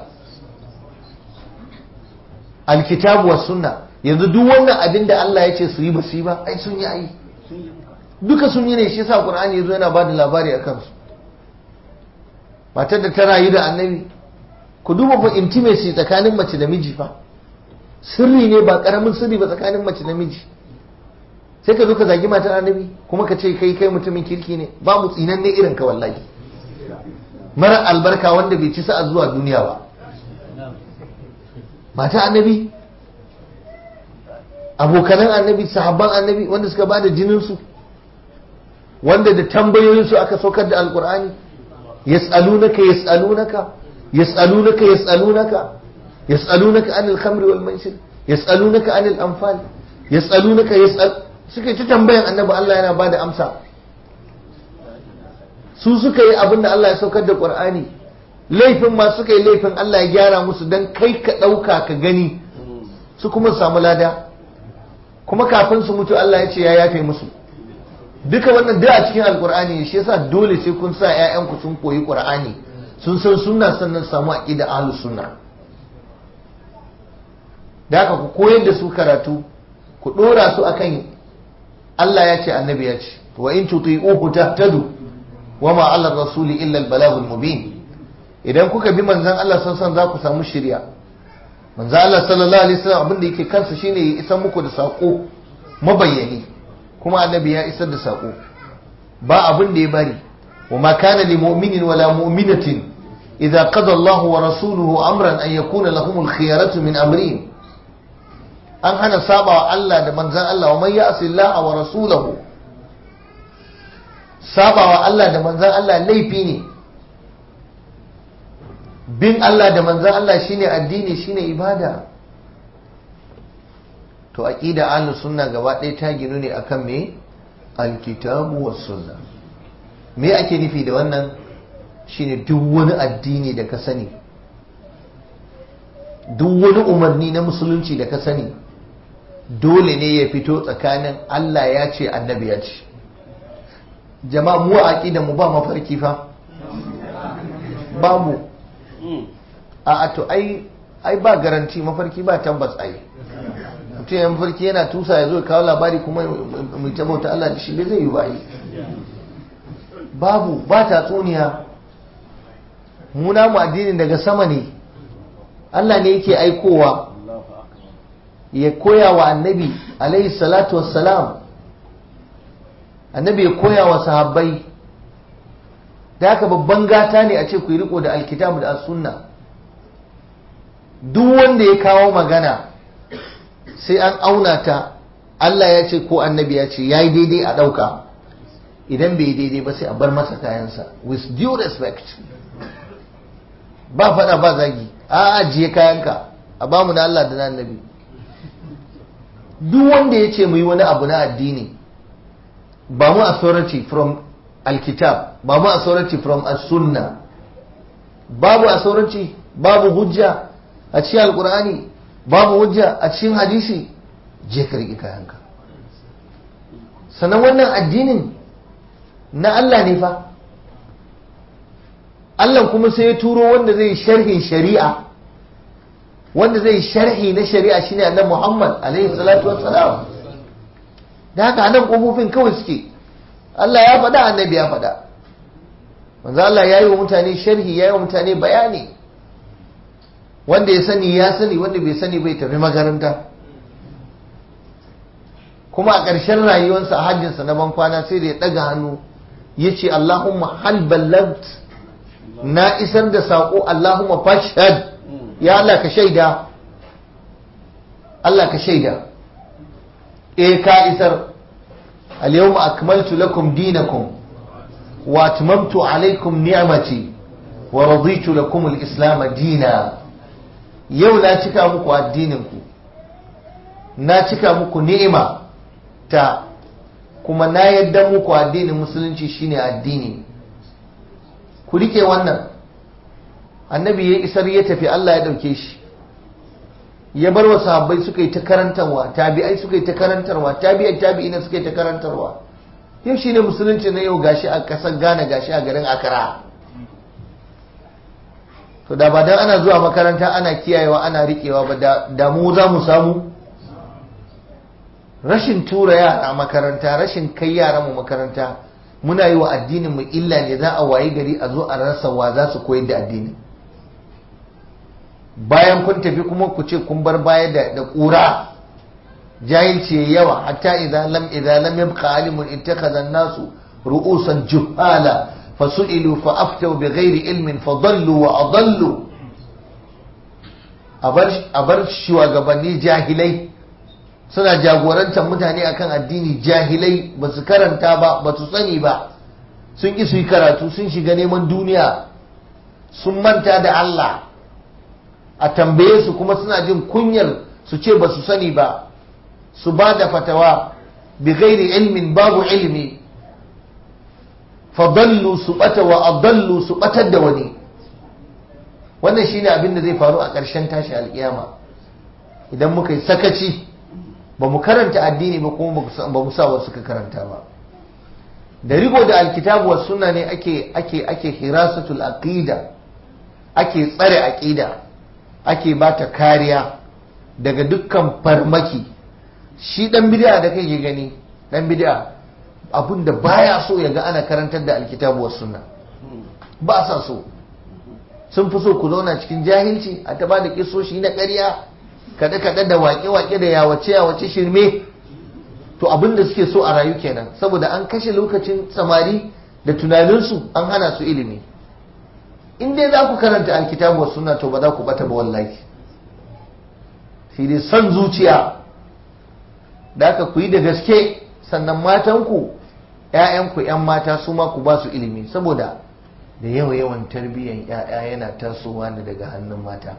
S1: alkitabu was sunna yanzu duk wannan abin da Allah ya ce su yi ba su yi ba ai sun yi ai duka sun yi ne shi yasa Qur'ani yazo yana bada labari akan su matar da ta rayu da annabi ku duba fa intimacy tsakanin mace da miji fa sirri ne ba karamin sirri ba tsakanin mace da miji sai ka zo ka zagi matar annabi kuma ka ce kai kai mutumin kirki ne babu tsinan ne irin ka wallahi mara albarka wanda bai ci sa'a zuwa duniya ba mata annabi abokanan annabi sahabban annabi wanda suka bada jininsu wanda da tambayoyinsu aka saukar da alkur'ani yas'alunaka yas'alunaka yas'alunaka yas'alunaka yas'alunaka anil khamri wal maisir yas'alunaka anil anfal yas'alunaka yas'al suka ci tambayan annabi Allah yana bada amsa su suka yi abin da Allah ya saukar da Qur'ani laifin ma suka yi laifin Allah ya gyara musu dan kai ka ɗauka ka gani su kuma samu lada kuma kafin su mutu Allah ya ce ya yafe musu duka wannan duk a cikin alkur'ani shi yasa dole sai kun sa ƴaƴanku sun koyi qur'ani sun san sunna sannan samu aqida ahlus sunna da haka ku koyar da su karatu ku dora su akan Allah ya ce annabi ya ce wa in tuti'uhu tahtadu wa ma 'ala rasuli illa al-balaghul mubin idan kuka bi manzon Allah san san za ku samu shiriya manzon Allah sallallahu alaihi wasallam abin da yake kansa shine ya isar muku da sako mabayyani kuma annabi ya isar da sako ba abin da ya bari wa ma kana li mu'minin wala mu'minatin idza qada Allahu wa rasuluhu amran an yakuna lahumul khiyaratu min amrihim an hana sabawa Allah da manzan Allah wa man ya'si Allah wa rasulahu sabawa Allah da manzan Allah laifi ne bin Allah da manzan Allah shine addini shine ibada to aqida ahlus sunna gaba ɗaya ta ginu ne akan me alkitabu was sunna me ake nufi da wannan shine duk wani addini da ka sani duk wani umarni na musulunci da ka sani dole ne ya fito tsakanin Allah ya ce annabi ya ce jama'a mu aqida mu ba mafarki fa babu a to ai ai ba garanti mafarki ba tabbas ai mutum ya mafarki yana tusa ya zo kawo labari kuma mu ta bauta Allah da shi bai zai yi ba yi babu ba tatsuniya mu namu addinin daga sama ne Allah ne yake aikowa ya koya wa annabi alaihi salatu wassalam annabi ya koya wa sahabbai da haka babban gata ne a ce ku yi riko da alkitabu da sunna duk wanda ya kawo magana sai an auna ta Allah ya ce ko annabi ya ce ya yi daidai a ɗauka idan bai yi daidai ba sai a bar masa kayansa with due respect ba faɗa ba zagi a ajiye kayanka a bamu na Allah da na annabi duk wanda ya ce mu yi wani abu na addini ba mu authority from alkitab ba mu authority from as-sunna babu authority babu hujja a cikin alkur'ani babu hujja a cikin hadisi je ka riƙe kayanka sannan wannan addinin na Allah ne fa Allah kuma sai ya turo wanda zai sharhin shari'a wanda zai sharhi na shari'a shine annabi Muhammad alaihi salatu wassalam da haka nan kofofin kawai suke Allah ya faɗa annabi ya faɗa manzo Allah ya yi wa mutane sharhi ya yi wa mutane bayani wanda ya sani ya sani wanda bai sani bai tafi makaranta kuma a ƙarshen rayuwarsa a hajjinsa na bankwana sai da ya ɗaga hannu ya ce Allahumma hal ballagt na isar da saƙo Allahumma fashhad ya Allah ka shaida Allah ka shaida eh ka isar al-yawma akmaltu lakum dinakum wa atmamtu alaykum ni'mati wa raditu lakum al-islam dina yau na cika muku addinin ku na cika muku ni'ima ta kuma na yadda muku addinin musulunci shine addini ku rike wannan annabi ya isar ya tafi Allah ya ɗauke shi ya bar wa sahabbai suka yi ta karantarwa tabi'ai suka yi ta karantarwa tabi'ai tabi'ina suka yi ta karantarwa yau shine musulunci na yau gashi a ƙasar Ghana gashi a garin Accra to da ba dan ana zuwa makaranta ana kiyayewa ana riƙewa ba da mu za mu samu rashin tura yara makaranta rashin kai yaran mu makaranta muna yi wa addinin mu illa ne za a wayi gari a zo a rasa wa za su koyar da addinin bayan kun tafi kuma ku ce kun bar baya da da ƙura jahilci yayi yawa hatta idza lam idza lam yabqa alimun ittakhadha an-nasu ru'usan juhala fasu'ilu fa aftaw bighairi ilmin fadallu wa adallu abar abar shugabanni jahilai suna jagorantar mutane akan addini jahilai ba su karanta ba ba su sani ba sun ƙi su yi karatu sun shiga neman duniya sun manta da Allah a tambaye su kuma suna jin kunyar su ce ba su sani ba su ba da fatawa bi ghairi ilmin babu ilmi fadallu su bata wa adallu su batar da wani wannan shine abin da zai faru a ƙarshen tashi alƙiyama idan muka yi sakaci ba mu karanta addini ba kuma ba mu sa wasu ka karanta ba da rigo da alkitabu wa sunna ne ake ake ake hirasatul aqida ake tsare aqida ake bata kariya daga dukkan farmaki shi dan bid'a da kai gani dan bid'a abin da baya so ya ga ana karantar da alkitabu wa sunna ba sa so sun fi so ku zauna cikin jahilci a ta da kisoshi na ƙarya kaɗe-kaɗe da waƙe-waƙe da yawace-yawace shirme to abin da suke so a rayu kenan saboda an kashe lokacin samari da tunaninsu an hana su ilimi in dai za ku karanta alkitabu wa sunna to ba za ku bata ba wallahi shi dai son zuciya da aka ku yi da gaske sannan matanku ‘ya'yanku ‘yan mata su ma ku ba su ilimi saboda da yawa yawan tarbiyyar ‘ya'ya yana tasowa ne daga hannun mata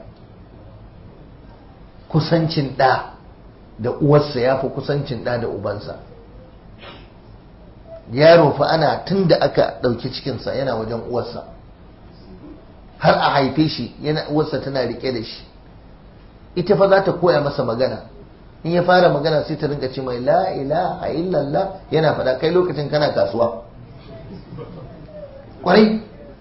S1: kusancin ɗa da uwarsa ya fi kusancin ɗa da ubansa yaro fa ana tun da aka ɗauki cikinsa yana wajen uwarsa har a haife shi yana uwarsa tana riƙe da shi ita fa za ta koya masa magana in ya fara magana sai ta rinka ce mai la ilaha illallah yana faɗa kai lokacin kana kasuwa kwarai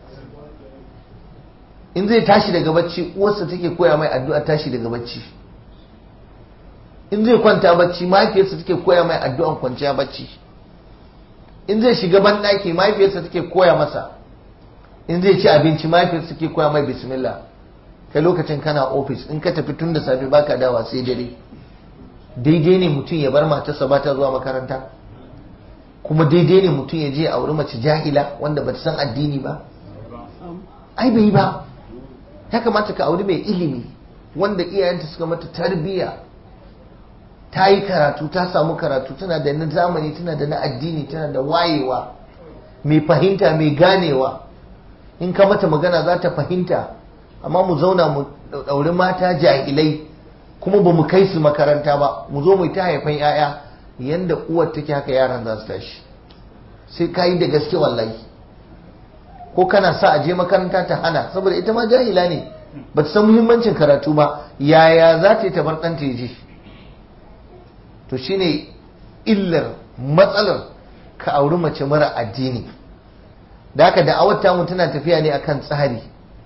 S1: in zai tashi daga bacci uwarsa take koya mai addu'a tashi daga bacci in zai kwanta bacci mahaifiyarsa take koya mai addu'an kwanciya bacci in zai shiga banɗaki mahaifiyarsa take koya masa in zai ci abinci mahaifiyarsa take koya mai bismillah kai lokacin kana ofis in ka tafi tun da safe baka dawa sai dare daidai ne mutum ya bar matarsa ba ta zuwa makaranta kuma daidai ne mutum ya je a wuri mace jahila wanda ba ta san addini ba ai bai ba ya kamata ka auri mai ilimi wanda iyayenta suka mata tarbiyya ta yi karatu ta samu karatu tana da na zamani tana da na addini tana da wayewa mai fahimta mai ganewa in ka mata magana za ta fahimta amma mu zauna mu ɗauri mata jahilai kuma ba mu kai su makaranta ba mu zo mu ta haifan 'ya'ya yanda uwar take haka yaran za su tashi sai ka yi da gaske wallahi ko kana sa a je makaranta ta hana saboda ita ma jahila ne ba ta san muhimmancin karatu ba yaya za ta yi ta bar ɗanta ya je to shine illar matsalar ka auri mace mara addini da haka da'awar tamu tana tafiya ne akan tsari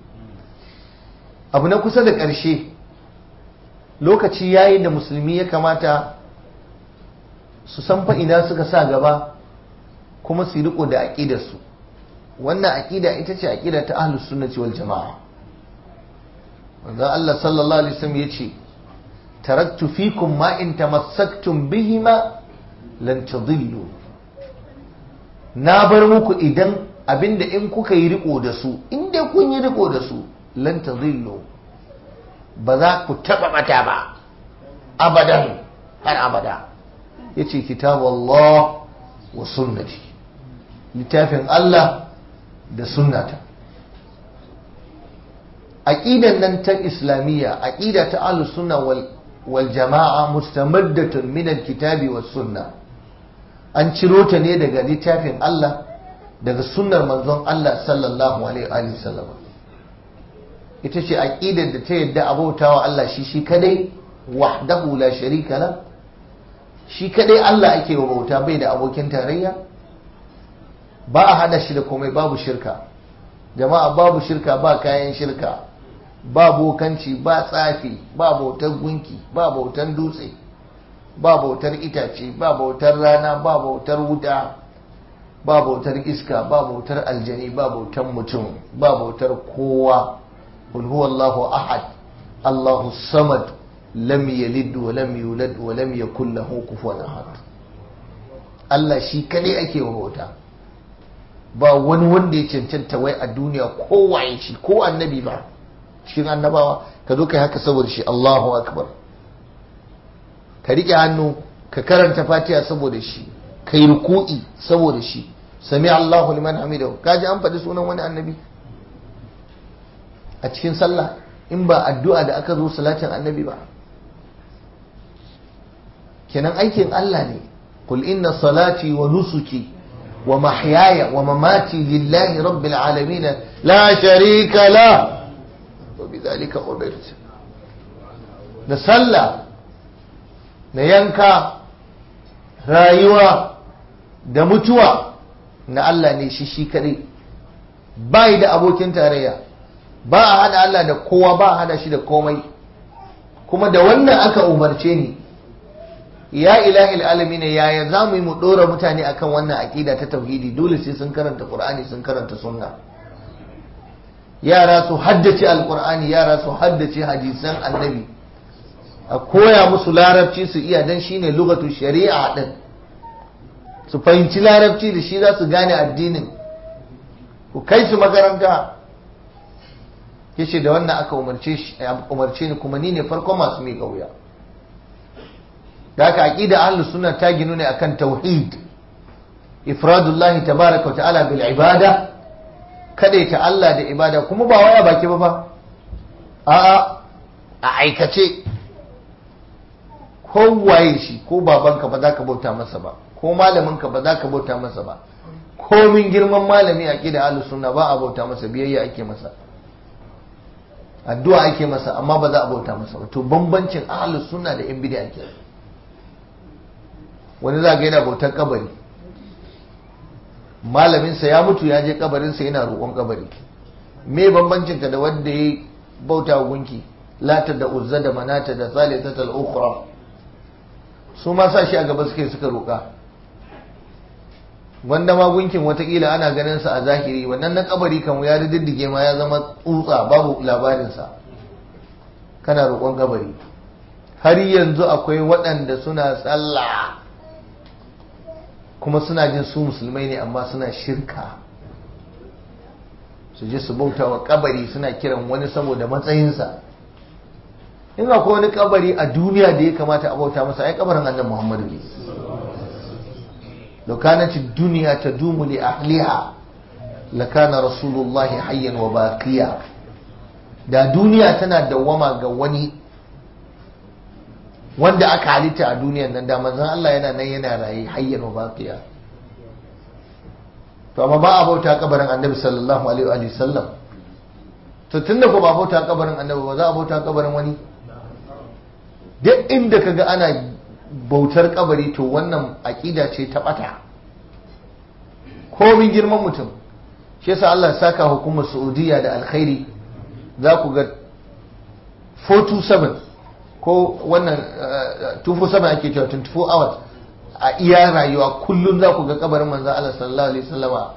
S1: abu na kusa da ƙarshe lokaci yayi da musulmi ya kamata su san ina suka sa gaba kuma su riko da aƙidarsu wannan aƙida ita ce aƙida ta ahlus sunnati wal jama'a wanda Allah sallallahu alaihi wasallam yace taraktu fikum ma in tamassaktum bihima lan tadillu na bar muku idan abinda in kuka yi riko da su in dai kun yi riko da su lan tadillu ba za ku taba bata ba abadan har abada yace kitabullah wa sunnati littafin Allah da sunnata aqidan nan ta islamiyya aqida ta ahlus sunna wal wal jama'a mustamaddatun min alkitabi was sunna an ciro ta ne daga littafin Allah daga sunnar manzon Allah sallallahu alaihi wa sallam ita ce aqidar da ta yadda abautawa Allah shi shi kadai wahdahu la sharika la shi kadai Allah ake wa bauta bai da abokin tarayya ba a hada shi da komai babu shirka jama'a babu shirka ba kayan shirka ba bokanci ba tsafi ba bautar gunki ba bautar dutse ba bautar itace ba bautar rana ba bautar wuta ba bautar iska ba bautar aljani ba bautar mutum ba bautar kowa qul huwallahu ahad allahu samad lam yalid wa lam yulad wa lam yakul lahu kufuwan ahad Allah shi kadai ake wa bauta ba wani wanda ya cancanta wai a duniya ko waye shi ko annabi ba cikin annabawa ka zo kai haka saboda shi Allahu akbar ka riƙe hannu ka karanta fatiha saboda shi ka yi ruku'i saboda shi sami Allahu liman hamidahu kaji an faɗi sunan wani annabi a cikin sallah in ba addu'a da aka zo salatin annabi ba kenan aikin Allah ne qul inna salati wa nusuki wa mahyaya wa mamati lillahi rabbil alamin la sharika la wa bidhalika umirtu da sallah da yanka rayuwa da mutuwa na Allah ne shi shi kadai bai da abokin tarayya ba a hada Allah da kowa ba a hada shi da komai kuma da wannan aka umarce ni ya ilahi alamin yaya za mu yi mu dora mutane akan wannan aqida ta tauhidi dole sai sun karanta qur'ani sun karanta sunna yara su haddace alqur'ani yara su haddace hadisan annabi a koya musu larabci su iya dan shine lugatu shari'a din su fahimci larabci da shi za su gane addinin ku kai su makaranta yace da wannan aka umarce ni kuma ni ne farkon masu miƙa wuya da haka aqida ahlus sunna ta ginu ne akan tauhid ifradullah tabaraka wa ta'ala bil ibada kada ta Allah da ibada kuma ba waya baki ba ba a'a a aikace kowaye shi ko babanka ba za ka bauta masa ba ko malaminka ba za ka bauta masa ba komin girman malami a ƙida ahlus sunna ba a bauta masa biyayya ake masa addu'a ake masa amma ba za a bauta masa ba to bambancin ahlus sunna da yan bid'a ake wani za ga yana bautar kabari malaminsa ya mutu ya je kabarinsa yana roƙon kabari me bambancin ka da wanda ya bauta gunki lata da uzza da manata da salisata al-ukhra su ma sa shi a gaba suke suka roƙa wanda ma gunkin watakila ana ganin sa a zahiri wannan na kabari kan ya diddige ma ya zama tsutsa babu labarinsa kana roƙon kabari har yanzu akwai waɗanda suna tsalla kuma suna jin su musulmai ne amma suna shirka su je su bauta wa kabari suna kiran wani saboda matsayinsa in akwai wani kabari a duniya da ya kamata a bauta masa ai kabarin annabi Muhammadu ne لو كانت الدنيا تدوم لأهلها لكان رسول الله حيا وباقيا da duniya tana dawwama ga wani wanda aka halitta a duniyan nan da manzon Allah yana nan yana raye hayyan wa baqiya to amma ba a bauta kabarin annabi sallallahu alaihi wa sallam to tunda ko ba bauta kabarin annabi ba za a bauta kabarin wani duk inda kaga ana bautar kabari to wannan aƙida ce ta ɓata komin girman mutum shi yasa Allah saka hukumar Saudiya da alkhairi za ku ga 427 ko wannan 247 ake cewa 24 hours a iya rayuwa kullum za ku ga kabarin manzan Allah sallallahu alaihi wasallama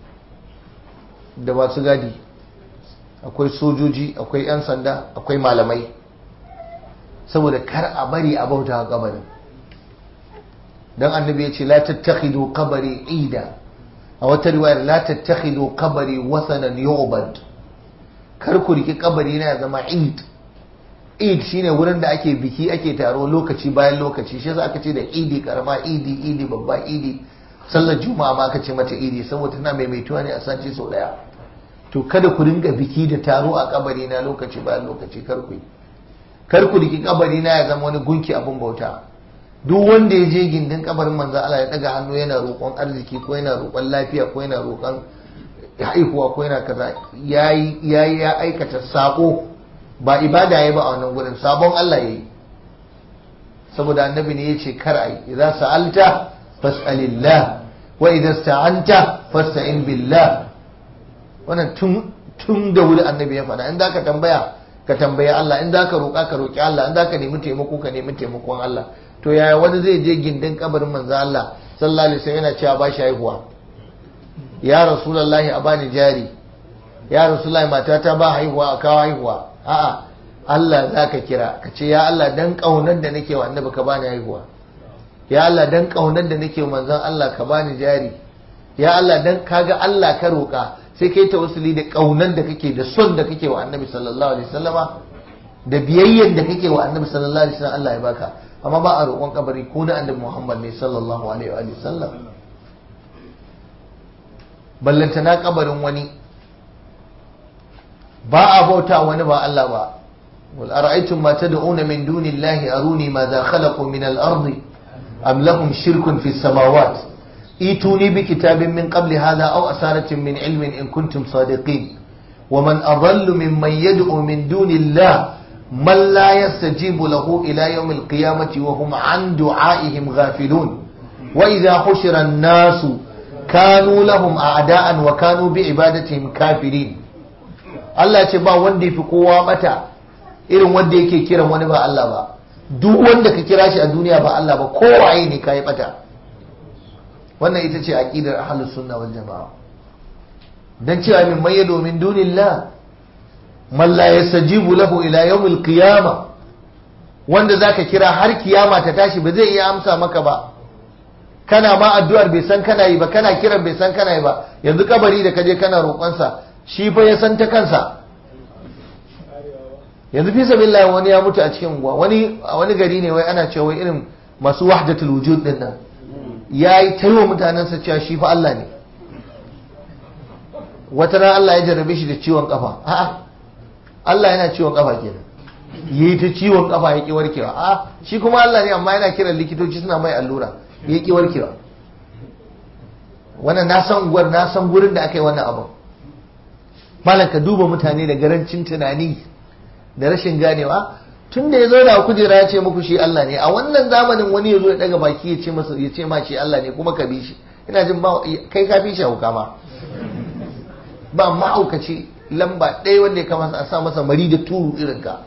S1: da masu gadi akwai sojoji akwai 'yan sanda akwai malamai saboda kar a bari a bauta kabarin dan annabi ya ce la tattakhidu qabri ida a wata riwayar la tattakhidu qabri wasanan yu'bad kar ku riki kabari na ya zama id id shine wurin da ake biki ake taro lokaci bayan lokaci shi yasa aka ce da idi karama idi idi babba idi sallar juma'a ma aka ce mata idi saboda tana maimaituwa ne a sati sau daya to kada ku ringa biki da taro a kabari na lokaci bayan lokaci kar ku yi kar ku riki kabari na ya zama wani gunki abun bauta duk wanda ya je gindin kabarin manzo Allah ya daga hannu yana roƙon arziki ko yana roƙon lafiya ko yana roƙon haihuwa ko yana kaza yayi yayi ya aikata sako ba ibada yayi ba a wannan gurin sabon Allah yayi saboda annabi ne yace kar ai idza sa'alta fas'alillah wa idza sta'anta fasta'in billah wannan tun tun da wuri annabi ya faɗa in zaka tambaya ka tambayi Allah in zaka roƙa ka roƙi Allah in zaka nemi taimako ka nemi taimakon Allah to yaya wani zai je gindin kabarin manzo Allah sallallahu alaihi wasallam yana cewa ba shi haihuwa ya rasulullahi a bani jari ya rasulullahi matata ba haihuwa a kawo haihuwa a'a Allah zaka kira ka ce ya Allah dan kaunar da nake wa annabi ka bani haihuwa ya Allah dan kaunar da nake wa manzon Allah ka bani jari ya Allah dan kaga Allah ka roƙa sai kai tawassuli da kaunar da kake da son da kake wa annabi sallallahu alaihi wasallama da biyayyen da kake wa annabi sallallahu alaihi wasallam Allah ya baka amma ba a roƙon kabari ko na annabi Muhammad ne sallallahu alaihi wa sallam ballanta na kabarin wani ba a bauta wani ba Allah ba wal ara'aytum ma tad'una min dunillahi aruni madha khalaqu min al-ardi am lahum shirkun fi as-samawati ituni bi kitabin min qabli hadha aw asaratin min ilmin in kuntum sadiqin ومن أضل ممن يدعو من دون الله من لا يستجيب له إلى يوم القيامة وهم عن دعائهم غافلون وإذا حشر الناس كانوا لهم أعداء وكانوا بعبادتهم كافرين Allah ce ba wanda ya fi kowa mata irin wanda yake kiran wani ba Allah ba duk wanda ka kira shi a duniya ba Allah ba kowaye ne ka yi bata wannan ita ce aqidar ahlus sunna wal jamaa dan cewa min maye domin dunillah man la yastajibu lahu ila yawmil qiyama wanda zaka kira har kiyama ta tashi ba zai iya amsa maka ba kana ma addu'ar bai san kana yi ba kana kiran bai san kana yi ba yanzu kabari da kaje kana roƙonsa shi fa ya san ta kansa yanzu fi sabilillah wani ya mutu a cikin unguwa wani a wani gari ne wai ana cewa wai irin masu wahdatul wujud din nan yayi taiwa mutanensa cewa shi fa Allah ne wata ran Allah ya jarrabe shi da ciwon kafa a'a Allah yana ciwon kafa kenan yayi ta ciwon kafa ya ki warkewa a'a shi kuma Allah ne amma yana kiran likitoci suna mai allura ya ki warkewa wannan na san gwar na san gurin da aka yi wannan abin malam ka duba mutane da garancin tunani da rashin ganewa tun da ya zo da kujera ya ce muku shi Allah ne a wannan zamanin wani ya zo ya daga baki ya ce masa ya ce ma shi Allah ne kuma ka bi shi ina jin ba kai ka fi shi hauka ma ba ma'aukaci lamba ɗaya wanda ya kamata a sa masa mari da turu irin ka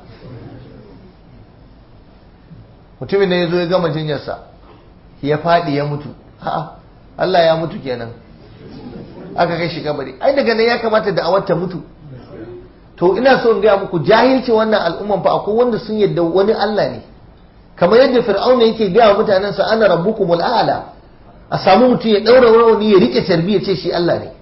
S1: mutumin da ya zo ya gama jinyarsa ya faɗi ya mutu ha Allah ya mutu kenan aka kai shi kabari ai daga nan ya kamata da awar ta mutu to ina so in gaya muku jahilci wannan al'umman fa akwai wanda sun yadda wani Allah ne kamar yadda fir'auna yake gaya wa mutanen sa ana rabbukumul a'la a samu mutum ya daura rauni ya rike tarbiya ce shi Allah ne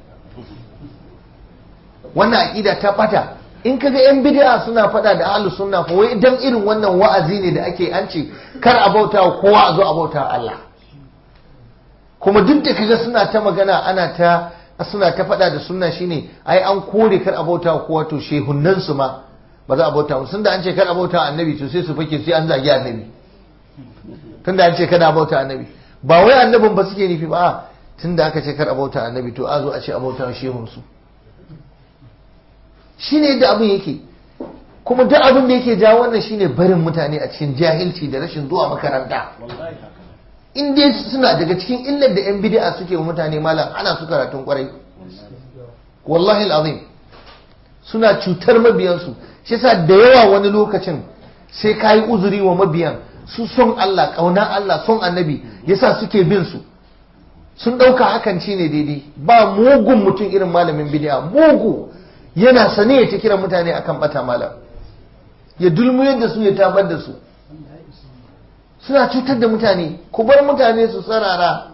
S1: wannan aqida ta fata in kaga yan bid'a suna fada da ahlus sunna fa wai dan irin wannan wa'azi ne da ake an ce kar a bauta wa kowa a zo a bauta Allah kuma duk da kaga suna ta magana ana ta suna ta fada da sunna shine ai an kore kar a bauta wa kowa to shehunnan su ma ba za a bauta musu tunda an ce kar a bauta annabi to sai su fake sai an zagi annabi tunda an ce kada a bauta annabi ba wai annabin ba suke nufi ba tunda aka ce kar a bauta annabi to a zo a ce a bauta shehun su shine yadda abin yake kuma duk abin da yake jawo wannan shine barin mutane a cikin jahilci da rashin zuwa makaranta in dai suna daga cikin illar da 'yan bid'a suke wa mutane malam ana su karatun kwarai wallahi al'azim suna cutar mabiyansu shi yasa da yawa wani lokacin sai ka yi uzuri wa mabiyan su son Allah ƙauna Allah son annabi yasa suke bin su sun ɗauka hakan ci ne daidai ba mugun mutum irin malamin bid'a mugu yana sane ya ta kira mutane akan bata malam ya dulmuyar da su ya tabar da su suna cutar da mutane ku bar mutane su tsarara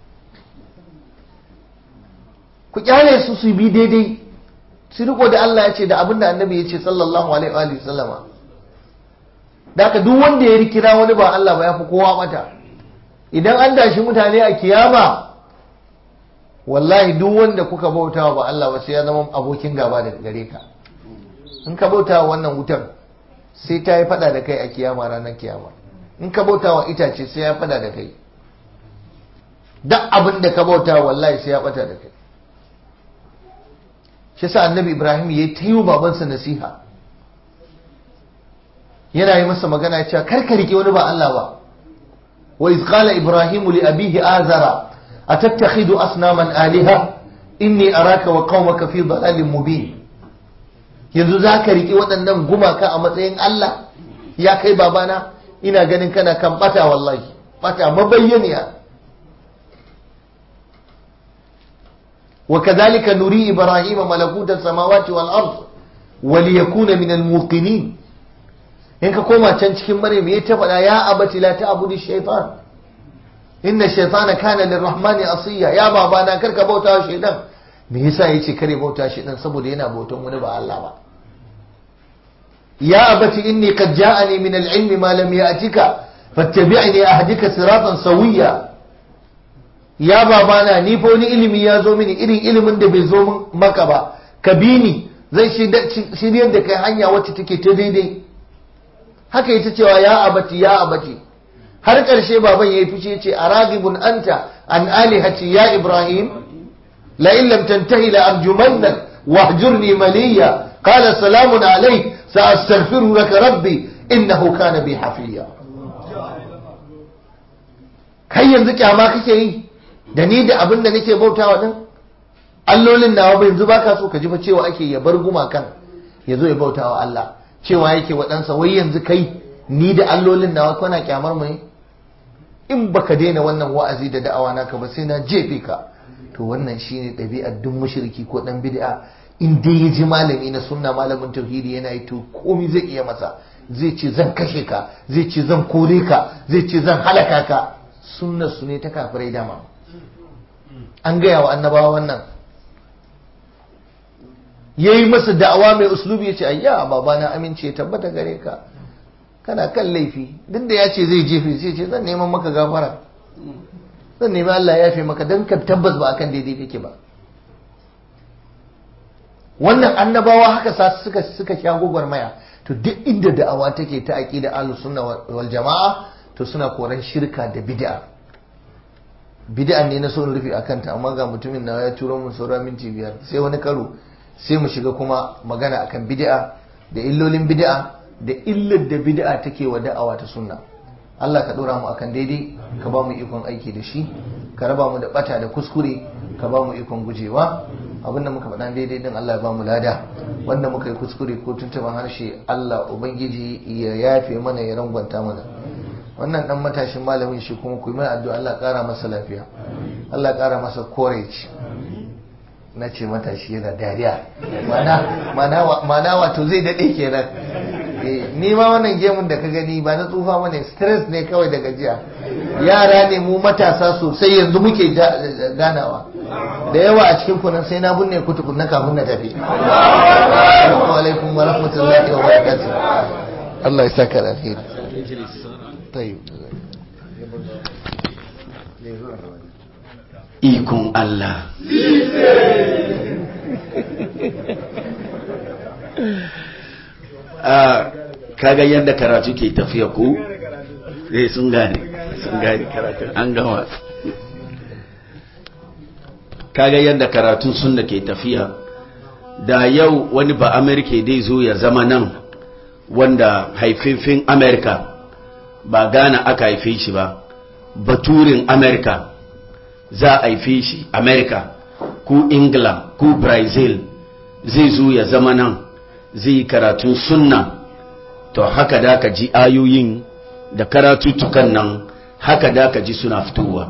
S1: ku kyale su su bi daidai su riko da Allah ya ce da abinda annabi ya ce sallallahu alaihi wa sallama da ka duk wanda ya rikira wani ba Allah ba ya fi kowa mata idan an dashi mutane a kiyama wallahi duk wanda kuka bautawa ba Allah ba sai ya zama abokin gaba da gare ka in ka bautawa wannan wutar sai ta yi fada da kai a kiyama ranar kiyama in ka bauta wa itace sai ya fada da kai duk abin da ka bauta wallahi sai ya bata da kai shi sa annabi ibrahim ya yi ta yi babansa nasiha yana yi masa magana ya ce kar ka rike wani ba Allah ba wa iz qala ibrahimu li abihi azara atattakhidu asnaman aliha inni araka wa qaumaka fi dhalalin mubin yanzu za ka rike waɗannan gumaka a matsayin Allah ya kai babana ina ganin kana kan bata wallahi bata mabayyaniya wa kadhalika nuri ibrahima malakuta samawati wal ard wa liyakuna min al muqinin in ka koma can cikin maryam yayi ta faɗa ya abati la ta'budu shaytan inna shaytana kana lirrahmani asiya ya baba na karka bauta wa shaytan me yasa yace kare bauta shaytan saboda yana bautan wani ba Allah ba يا أبت إني قد جاءني من العلم ما لم يأتك fattabi'ni ahdika siratan sawiya ya babana ni fa wani ilimi ya zo mini irin ilimin da bai zo maka ba ka bi ni zai shiryar da kai hanya wacce take ta daidai haka ita cewa ya abati ya abati har ƙarshe baban ya yi fice ya ce a ragibun anta an alihati ya ibrahim la in lam tantahi la arjumannak wahjurni maliya qala salamun alayk sa astaghfiru laka rabbi innahu kana bi hafiya kai yanzu kyama kake yi da ni da abin da nake bautawa din allolin nawa ba yanzu baka so ka ji fa cewa ake ya bar gumakan ya zo ya bautawa Allah cewa yake waɗansa wai yanzu kai ni da allolin nawa kana kyamar mu ne in baka daina wannan wa'azi da da'awa naka ba sai na jefe ka to wannan shine ɗabi'ar duk mushriki ko dan bid'a in dai ya ji malami na sunna malamin tauhidi yana yi to komai zai iya masa zai ce zan kashe ka zai ce zan kore ka zai ce zan halaka ka sunnar su ne ta kafirai dama an gaya wa annabawa wannan ya yi masa da'awa mai uslubi ya ce ayya babana amince tabbata gare ka kana kan laifi duk da ya ce zai jefe sai ce zan neman maka gafara zan nemi Allah ya yafe maka don ka tabbas ba akan daidai kake ba wannan annabawa haka sa suka suka sha gwagwarmaya to duk inda da'awa take ta aqida ahlus sunna wal jama'a to suna koran shirka da bid'a bid'a ne na son rufi akan ta amma ga mutumin na ya turo mun saura minti biyar sai wani karo sai mu shiga kuma magana akan bid'a da illolin bid'a da illar da bid'a take wa da'awa ta sunna Allah ka dora mu akan daidai ka ba mu ikon aiki da shi ka raba mu da bata da kuskure ka ba mu ikon gujewa abinda muka faɗa daidai din Allah ya ba mu lada wanda muka yi kuskure ko tuntuban harshe Allah ubangiji ya yafe mana ya rangwanta mana wannan dan matashin malamin shi kuma ku yi mai addu'a Allah ƙara masa lafiya Allah ƙara masa courage na ce matashi yana dariya mana wato zai daɗe kenan ni ma wannan gemun da ka gani ba na tsufa mana stress ne kawai da gajiya yara ne mu matasa sosai yanzu muke ganawa da yawa a cikin kunan sai na binne ku tukunna kafin na tafi assalamu alaikum wa rahmatullahi wa barakatuh Allah ya saka da alheri tayyib
S2: ikon Allah kaga yadda karatu ke tafiya ko eh sun gane sun gane karatu an gama kaga yadda karatun sunna ke tafiya da yau wani ba amerika dai zo ya zama nan wanda haififin amerika ba gana aka haife shi ba baturin amerika za a haife shi amerika ko ingila ko brazil zai zo ya zama nan zai karatun sunna to haka da ka ji ayoyin da karatutukan nan haka da ka ji suna fitowa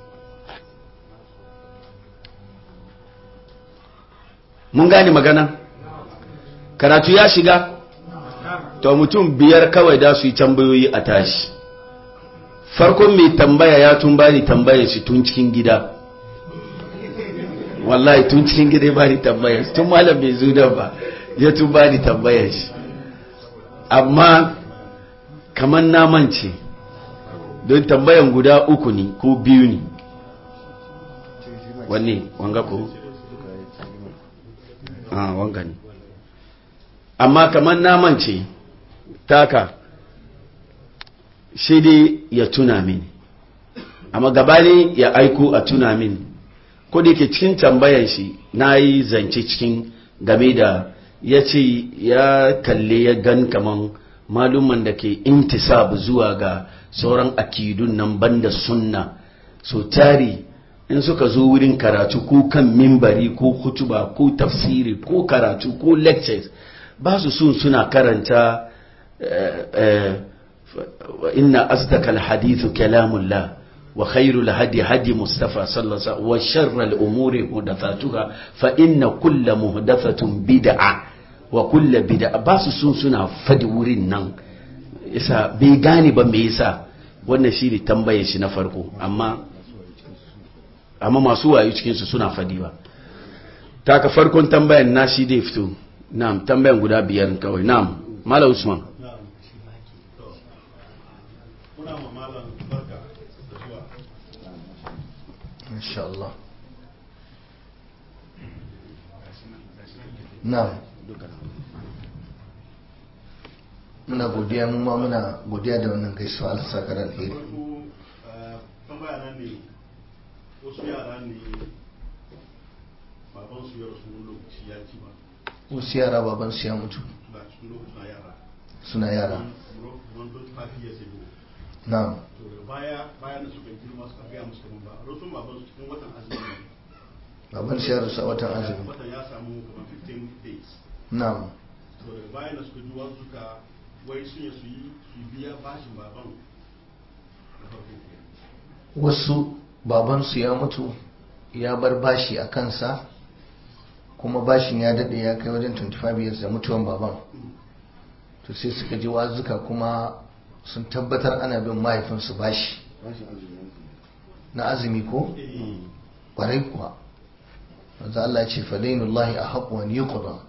S2: mun gane magana karatu ya shiga to mutum biyar kawai da su yi tambayoyi a tashi farkon mai tambaya ya tun bani tambayar shi tun cikin gida wallahi tun cikin gida ya bani tambayar tun malam bai zo da ba ya tun bani tambayar shi amma kamar namance don tambayan guda uku ne ko biyu ne wanne wanga ko ah wanga ne amma kamar namance taka shi dai ya tuna mini amma gabani ya aiko a tuna mini ko da ke cikin tambayan shi na yi zance cikin game da ya ce ya kalle ya gan kaman malumman da ke intisab zuwa ga sauran akidun nan banda sunna so tari in suka zo wurin karatu ko kan mimbari ko hutuba ko tafsiri ko karatu ko lectures ba su sun suna karanta inna asdaqal hadithu kalamullah wa khairul hadi hadi mustafa sallallahu alaihi wasallam wa sharral umuri muhdathatuha fa inna kulla muhdathatin bid'a wa kulla bid'a ba su sun suna fadi wurin nan yasa bai gane ba me yasa wannan shi ne tambayar shi na farko amma amma masu wayo cikin su suna fadi ba taka farkon tambayan na shi dai fito na'am tambayan guda biyar kawai na'am malam usman
S3: muna
S1: insha Allah na muna godiya mu ma muna godiya da wannan gaisuwa Allah saka da alheri
S3: farko tambaya nan ne wasu yara ne baban su ya rasu wani lokaci ya ci ba
S1: wasu yara baban su ya mutu
S3: ba cikin lokacin na yara
S1: suna yara
S3: kamar don fafi ya sai
S1: na
S3: to daga baya bayan da suka girma suka gaya musu kaman ba rasun baban su cikin watan azumi ne
S1: baban su ya rasu a watan azumi
S3: watan ya samu kamar 15 days
S1: na
S3: to daga bayan da suka ji wasu suka wai sun yi su yi su biya bashin baban da farko kenan.
S1: wasu babansu ya mutu ya bar bashi a kansa kuma bashin ya daɗe ya kai wajen 25 years da mutuwan baban to sai suka ji wazuka kuma sun tabbatar ana bin mahaifinsu bashi na azumi ko
S3: Eh,
S1: ƙwarai kuwa wanzu Allah ce fadainullahi a haƙuwan yi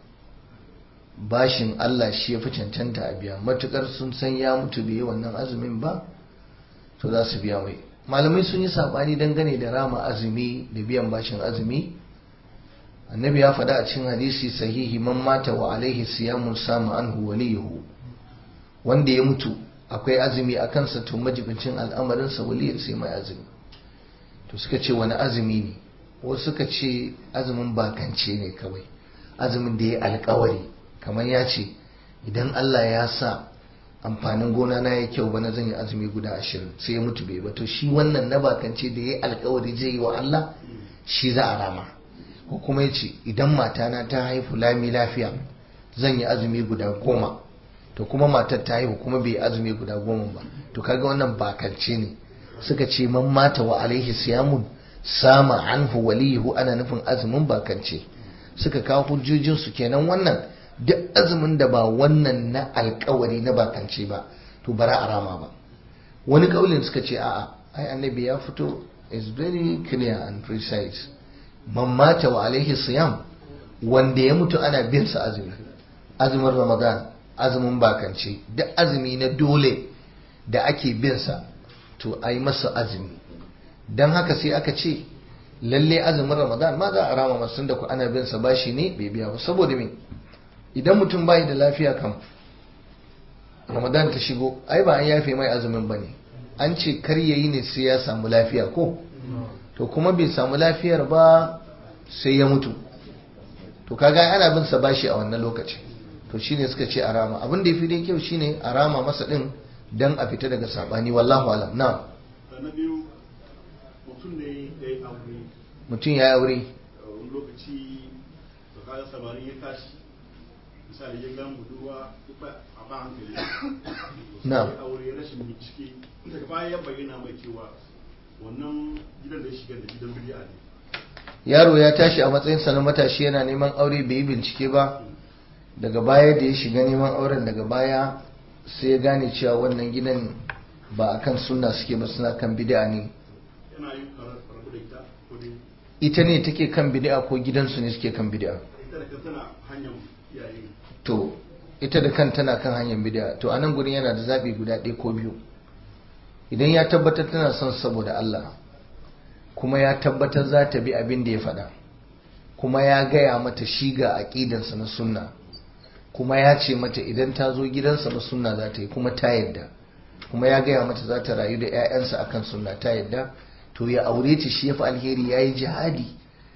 S1: bashin Allah shi ya fi cancanta a biya matukar sun san ya mutu bai yi wannan azumin ba to za su biya mai malamai sun yi saɓani dangane da rama azumi da biyan bashin azumi annabi ya faɗa a cikin hadisi sahihi man mata wa alaihi siyamun sama anhu waliyuhu wanda ya mutu akwai azumi a kansa to majibincin al'amarinsa waliyar sai mai azumi to suka ce wani azumi ne wasu suka ce azumin bakance ne kawai azumin da ya alkawari kamar ya ce idan Allah ya sa amfanin gona na ya kyau bana zan yi azumi guda ashirin sai ya mutu bai ba to shi wannan na bakance da ya alkawari zai yi wa Allah shi za a rama ko kuma ya ce idan matana ta haifu lami lafiya zan yi azumi guda goma to kuma matar ta haihu kuma bai yi azumi guda goma ba to kaga wannan bakance ne suka ce man mata wa alaihi siyamun sama anhu walihu ana nufin azumin bakance suka kawo hujjojin su kenan wannan duk azumin da ba wannan na alkawari na bakance ba to bara a rama ba wani kaulin suka ce a'a ai annabi ya fito is very clear and precise man mata wa alaihi siyam wanda ya mutu ana bin sa azumi azumin ramadan azumin bakance duk azumi na dole da ake bin sa to ai masa azumi don haka sai aka ce lalle azumin ramadan ma za a rama masu da ku ana bin sa bashi ne bai biya ba saboda me idan mutum bai da lafiya kam ramadan ta shigo ai ba an yafe mai azumin ba ne an ce kar yayi ne sai ya samu lafiya ko to kuma bai samu lafiyar ba sai ya mutu to kaga ana bin sa bashi a wannan lokaci to shine suka ce a rama abin da yafi dai kyau shine a rama masa din dan a fita daga sabani wallahu alam na'am
S3: na biyu mutum ne ya yi aure
S1: mutum ya yi aure
S3: a wani lokaci da kayan samari ya tashi misali ya gan budurwa ba a ba hankali
S1: Na'am.
S3: sai aure rashin bincike daga baya ya bayyana mai cewa wannan gidan da ya shiga da gidan bidiya ne
S1: yaro ya tashi a matsayinsa na matashi yana neman aure bai yi bincike ba daga baya da ya shiga neman auren daga baya sai ya gane cewa wannan gidan ba a kan sunna suke ba suna kan bid'a ne
S3: yana yin rabu da ita ko dai
S1: ita ne take kan bid'a ko gidansu ne suke kan bid'a
S3: ita da kanta na hanyar iyaye
S1: to ita da kan tana kan hanyar bid'a to a nan gurin yana da zaɓi guda ɗaya ko biyu idan ya tabbatar tana son saboda Allah kuma ya tabbatar za ta bi abin da ya faɗa kuma ya gaya mata shi ga aƙidansa na sunna kuma ya ce mata idan ta zo gidansa na sunna za ta yi kuma ta yadda kuma ya gaya mata za ta rayu da 'ya'yansa akan sunna ta yadda to ya aure ta shi ya fi alheri ya yi jihadi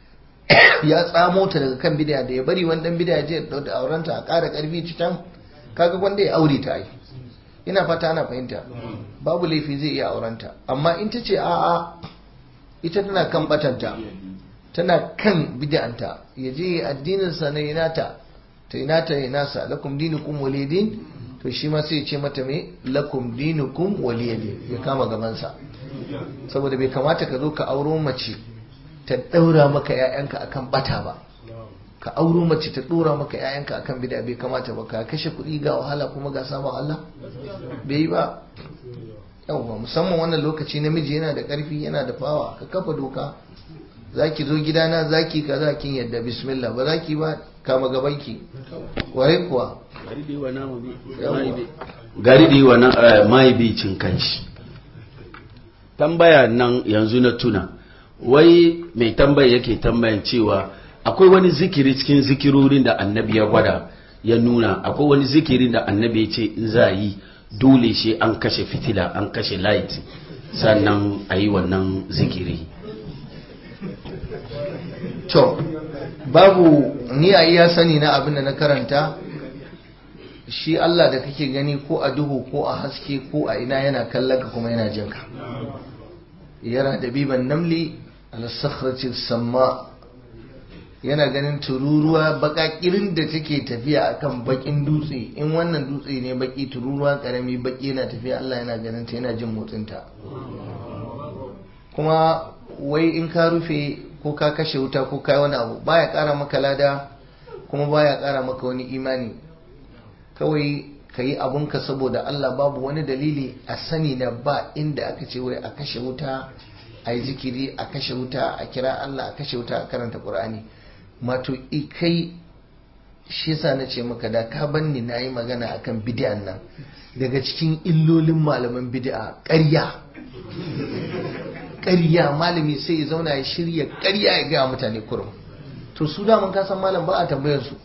S1: ya tsamo ta daga kan bidiya da ya bari wani dan bidiya je da aurenta a ƙara ƙarfi cikin kaga wanda ya aure ta ai ina fata ana fahimta babu laifi zai iya aurenta amma in ta ce a'a ita tana kan batanta tana kan bid'anta ya je addinin sa na inata ta inata ya nasa lakum dinukum waliyadin to shi ma sai ya ce mata me lakum dinukum waliyadin ya kama gaban sa saboda bai kamata ka zo ka auro mace ta daura maka ƴaƴanka akan bata ba ka auro mace ta dora maka ƴaƴanka akan bid'a bai kamata ba ka kashe kuɗi ga wahala kuma ga sabon Allah bai yi ba yawwa musamman wannan lokaci namiji yana da ƙarfi yana da fawa ka kafa doka zaki zo gidana zaki kaza kin yadda bismillah ba zaki ba kama gabanki ware kuwa
S2: gari da yi wa nama bi gari da yi wa na- mai bi cin kanshi tambaya nan yanzu na tuna wai mai tambaya yake tambayan cewa akwai wani zikiri cikin zikirorin da annabi ya gwada ya nuna akwai wani zikirin da annabi ya ce in za a yi dole shi an kashe fitila an kashe light sannan a yi wannan zikiri
S1: to babu ni a iya sani na abin da na karanta shi Allah da kake gani ko a duhu ko a haske ko a ina yana kallon ka kuma yana jin ka yana da biban namli al-sakhrati samma yana ganin tururuwa bakakirin da take tafiya akan bakin dutse in wannan dutse ne baki tururuwa karami baki yana tafiya Allah yana ganin ta yana jin motsin ta kuma wai in ka rufe ko ka kashe wuta ko kai wani abu baya kara maka lada kuma baya kara maka wani imani kawai ka yi abunka saboda Allah babu wani dalili a sani na ba inda aka ce wai a kashe wuta a yi zikiri a kashe wuta a kira Allah a kashe wuta a karanta Qur'ani mato kai shi yasa na ce maka da ka banni na yi magana akan bid'an nan daga cikin illolin malaman bid'a ƙarya ƙarya malami sai ya zauna ya shirya ƙarya ya gaya mutane kurum to su daman ka san malam ba a tambayar su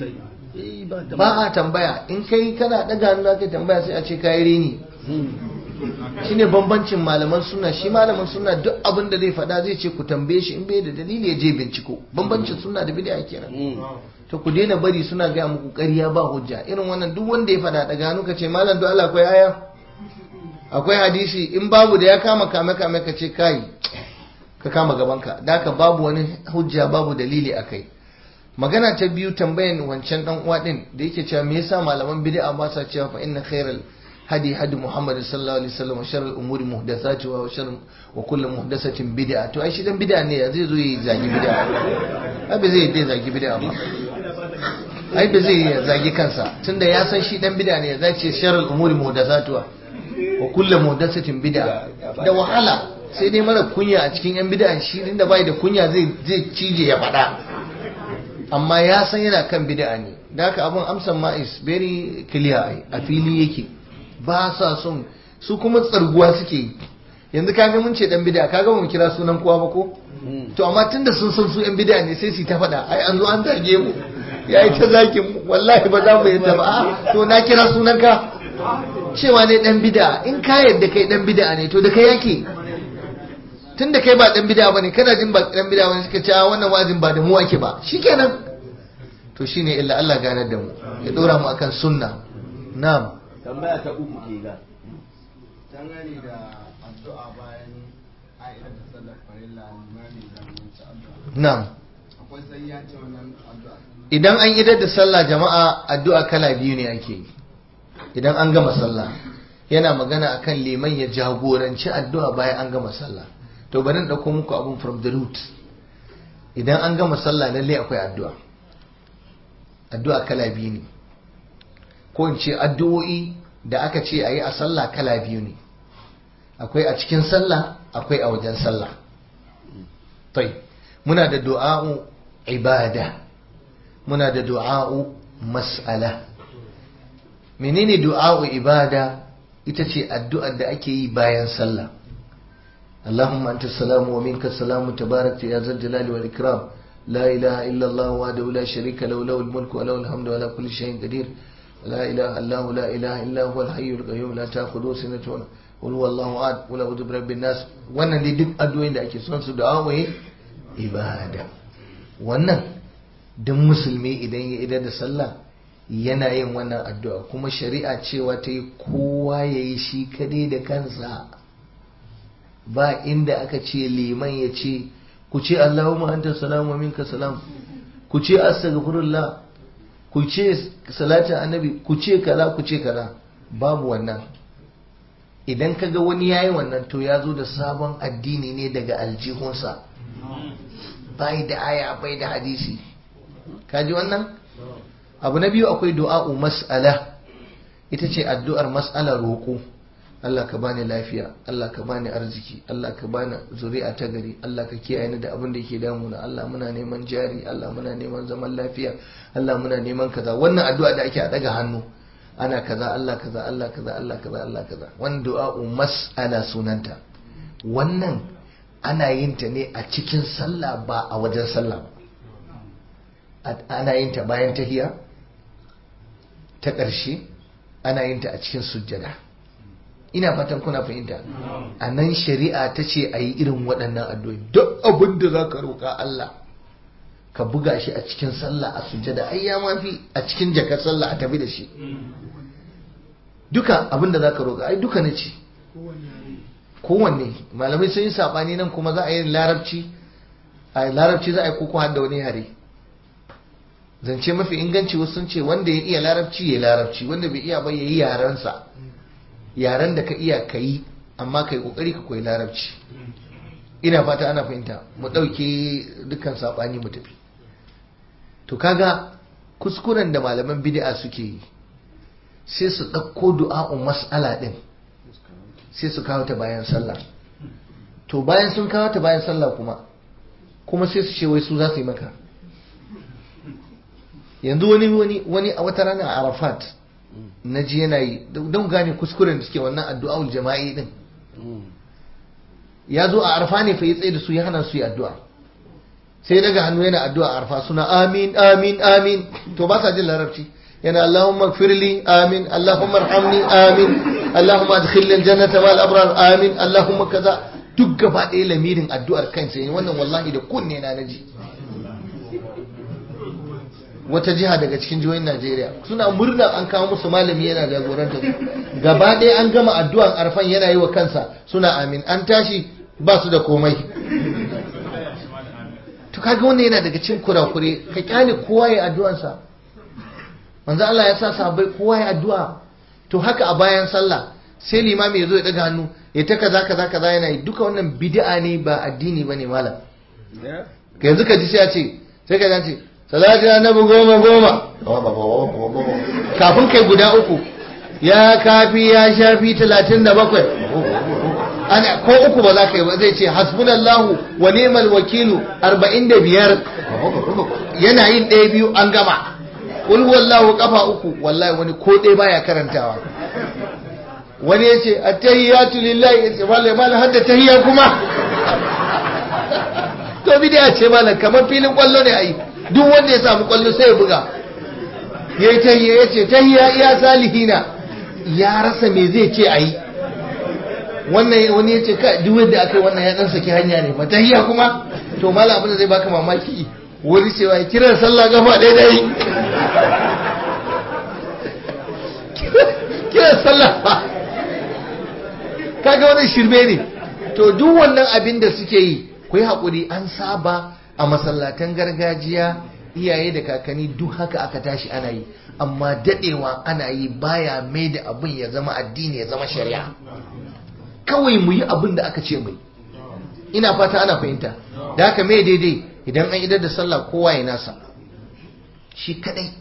S1: ba a tambaya in kai kana daga hannu kai tambaya sai a ce kayi reni shine bambancin malaman suna shi malaman suna duk abin da zai faɗa zai ce ku tambaye shi in bai da dalili ya je binciko bambancin suna da bid'a kenan to ku daina bari suna gaya muku ƙarya ba hujja irin wannan duk wanda ya faɗa daga hannu ka ce malam do Allah akwai aya akwai hadisi in babu da ya kama kame kame ka ce kai ka kama gabanka da haka babu wani hujja babu dalili akai magana ta biyu tambayan wancan dan uwa din da yake cewa me yasa malaman bid'a ba sa cewa fa inna khairal hadi hadi muhammad sallallahu alaihi wasallam wa sharral umuri muhdathati wa shar wa kullu muhdathatin bid'a to ai shi dan bid'a ne ya zai zo yi zagi bid'a ai ba zai dai zagi bid'a ba ai ba zai zagi kansa tunda ya san shi dan bid'a ne ya zai ce sharral umuri muhdathati wa kullu muhdathatin bid'a da wahala sai dai mara kunya a cikin yan bid'a shi inda bai da kunya zai zai cije ya faɗa amma ya san yana kan bid'a ne da haka abin amsan ma is very clear ai a fili yake ba sa son su kuma tsarguwa suke yi yanzu kaga mun ce dan bid'a kaga mun kira sunan kowa ba ko to amma tunda sun san su yan bid'a ne sai su ta faɗa ai an zo an zage mu yayi ta zakin mu wallahi ba za mu yadda ba to na kira sunan ka cewa ne dan bid'a in ka yadda kai dan bid'a ne to da kai yake tun da kai ba dan bid'a bane kana jin ba dan bid'a bane suka ce a wannan wazin ba da mu ake ba shikenan to shine illa Allah ganar da mu ya dora mu akan sunna na'am
S2: tambaya ta uku ke ga
S4: dangane da addu'a bayan a'idar da sallar farilla limami da mutu addu'a
S1: na'am
S4: akwai sai ya ce wannan addu'a
S1: idan an idar da sallah jama'a addu'a kala biyu ne ake yi idan an gama sallah yana magana akan liman ya jagoranci addu'a bayan an gama sallah to bari in dauko muku abun from the root idan an gama sallah lalle akwai addu'a addu'a kala biyu ne ko in ce addu'o'i da aka ce a yi a sallah kala biyu ne akwai a cikin sallah akwai a wajen sallah tai muna da du'a'u ibada muna da du'a'u mas'ala menene du'a'u ibada ita ce addu'ar da ake yi bayan sallah اللهم أنت السلام ومنك السلام تبارك يا ذا الجلال والإكرام لا إله إلا الله وحده لا شريك له له الملك وله الحمد ولا كل شيء قدير لا إله إلا هو لا إله إلا هو الحي القيوم لا تأخذه سنة ولا قل هو الله أحد ولا أعوذ برب الناس wannan dai duk addu'o'in da ake son su da wai ibada wannan duk musulmi idan ya idar da sallah yana yin wannan addu'a kuma shari'a cewa ta yi kowa ya yi shi kadai da kansa ba inda aka ce liman ya ce ku ce Allahumma anta salam wa minka salam ku ce astaghfirullah ku ce salatin annabi ku ce kaza ku ce kaza babu wannan idan kaga wani yayi wannan to ya zo da sabon addini ne daga aljihunsa bai da aya bai da hadisi kaji wannan abu na biyu akwai du'a'u mas'ala ita ce addu'ar mas'alar roƙo Allah ka bani lafiya Allah ka bani arziki Allah ka bani zuri'a ta gari Allah ka kiyaye ni da abin da yake damuna Allah muna neman jari Allah muna neman zaman lafiya Allah muna neman kaza wannan addu'a da ake a daga hannu ana kaza Allah kaza Allah kaza Allah kaza Allah kaza wannan du'a'u mas'ala sunanta wannan ana yin ta ne a cikin sallah ba a wajen sallah ba ana yin ta bayan tahiya ta ƙarshe ana yin ta a cikin sujjada ina fatan kuna fahimta a nan shari'a ta ce a yi irin waɗannan addu'o'i duk abin da za ka roƙa Allah ka buga shi a cikin sallah a sujjada ai ya mafi a cikin jakar sallah a tafi da shi duka abin da za ka roƙa ai duka na ce kowanne malamai sun yi saɓani nan kuma za a yi larabci a larabci za a yi koko har da wani yare zance mafi inganci wasu sun ce wanda ya iya larabci ya larabci wanda bai iya ba ya yi yarensa yaren da ka iya ka yi amma ka yi kokari ka koyi larabci ina fata ana fahimta mu ɗauke dukkan saɓani mu tafi to kaga kuskuren da malaman bid'a suke yi sai su ɗauko du'a'un mas'ala ɗin sai su kawo ta bayan sallah to bayan sun kawo ta bayan sallah kuma kuma sai su ce wai su za su yi maka yanzu wani wani wani a wata rana a arafat na ji yana yi don gane kuskuren da suke wannan addu'a'ul jama'i din ya zo a arfa ne fa ya tsaye da su ya hana su yi addu'a sai daga hannu yana addu'a a arfa suna amin amin amin to ba sa jin larabci yana Allahumma firli amin Allahumma arhamni amin Allahumma adkhilni aljannata wal abrar amin Allahumma kaza duk gaba ɗaya lamirin addu'ar kansa ne wannan wallahi da kunne na naji wata jiha daga cikin jihohin Najeriya suna murna an kawo musu malami yana jagoranta su gaba ɗaya an gama addu'an arfan yana yi wa kansa suna amin an tashi ba su da komai to kaga wannan yana daga cikin kurakure ka kyale kowa ya addu'ansa manzo Allah ya sa sahabbai kowa ya addu'a to haka a bayan sallah sai limami ya zo ya daga hannu ya ta kaza kaza kaza yana yi duka wannan bid'a ne ba addini bane malam yanzu ka ji sai ya ce sai ka ce salati annabi goma goma kafin kai guda uku ya kafi ya shafi talatin da bakwai ana ko uku ba za ka yi ba zai ce hasbunallahu wa ni'mal wakilu arba'in da biyar yana yin ɗaya biyu an gama kul wallahu kafa uku wallahi wani ko ɗaya baya karantawa wani ya ce attahiyatu lillahi ya ce malam malam hadda tahiyya kuma to bidiya ce malam kamar filin kwallo ne ai duk wanda ya samu kwallo sai ya buga ya yi tahiyya ya ce tahiyya iya salihina ya rasa me zai ce ayi wannan wani ya ce ka duk wanda aka yi wannan ya dan saki hanya ne ba tahiyya kuma to malam abin da zai baka mamaki wani cewa ya kiran sallah gafa ɗaya ɗaya kiran sallah ba kaga wani shirme ne to duk wannan abin da suke yi ku yi haƙuri an saba a masallatan gargajiya iyaye da kakanni duk haka aka tashi ana yi amma daɗewa ana yi baya mai da abin ya zama addini ya zama shari'a kawai mu yi abin da aka ce mai ina fata ana fahimta da haka mai daidai idan an idar da sallah kowa ya nasa shi kadai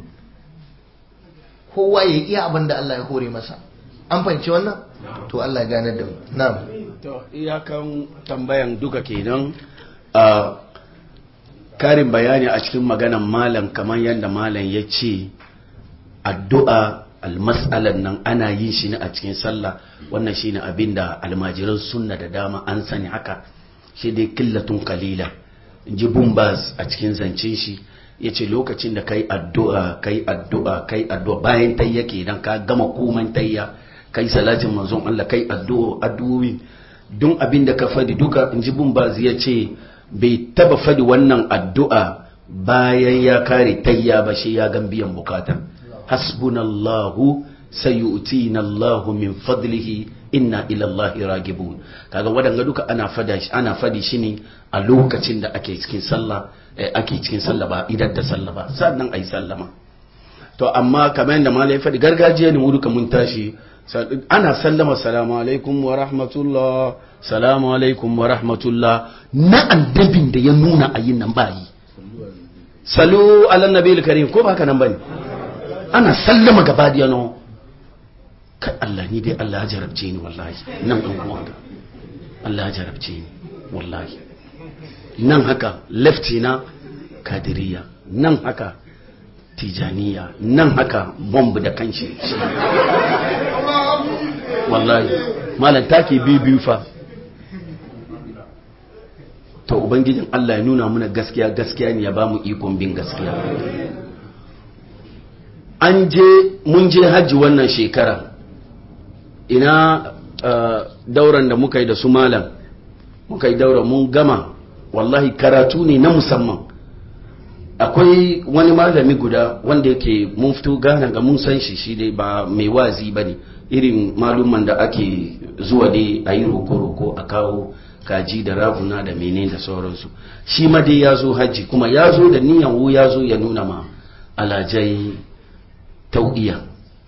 S1: kowa ya iya abin da Allah ya hore masa an fahimci wannan to Allah ya ganar da mu na'am
S2: to iyakan tambayan duka kenan a karin bayani a cikin maganan malam kamar yadda malam ya ce addu'a almas'alan nan ana yin shi ne a cikin sallah wannan shine abin da almajiran sunna da dama an sani haka shi dai killatun kalila ji bumbaz a cikin zancen shi ya ce lokacin da kai addu'a kai addu'a kai addu'a bayan tayya kenan ka gama komai tayya kai salatin manzon Allah kai addu'a addu'o'i don abin da ka fadi duka in ji bumbaz ya ce bai taba fadi wannan addu'a bayan ya kare tayya ba shi ya gan biyan bukata hasbunallahu sayu'tina Allahu min fadlihi inna ila Allahi ragibun kaga wadanga duka ana fada shi ana fadi shi ne a lokacin da ake cikin sallah ake cikin sallah ba idan da sallah ba sannan ayi sallama to amma kamar yadda malai ya fadi gargajiya ne mu duka mun tashi ana sallama salamu alaikum wa rahmatullah salamu alaikum wa rahmatullah na annabin da ya nuna ayin nan bayi salu ala nabiyil karim ko ba haka nan bane ana sallama gaba da yano kai Allah ni dai Allah ya jarabce ni wallahi nan dan uwan ga Allah ya jarabce ni wallahi nan haka lefti na kadiriya nan haka tijaniya nan haka bomb da kanshi wallahi malam take biyu biyu fa to ubangijin Allah ya nuna muna gaskiya gaskiya ne ya ba mu ikon bin gaskiya an je mun je hajji wannan shekara ina uh, dauran da muka yi da su malam muka yi daura mun gama wallahi karatu ne na musamman akwai wani malami guda wanda yake mun fito gana ga mun san shi shi dai ba mai wazi ba ne irin maluman da ake zuwa dai a yi roko-roko a kawo kaji da raguna da mene da sauransu shi ma dai ya zo hajji kuma ya zo da niyan wu ya zo ya nuna ma alajai tau'iya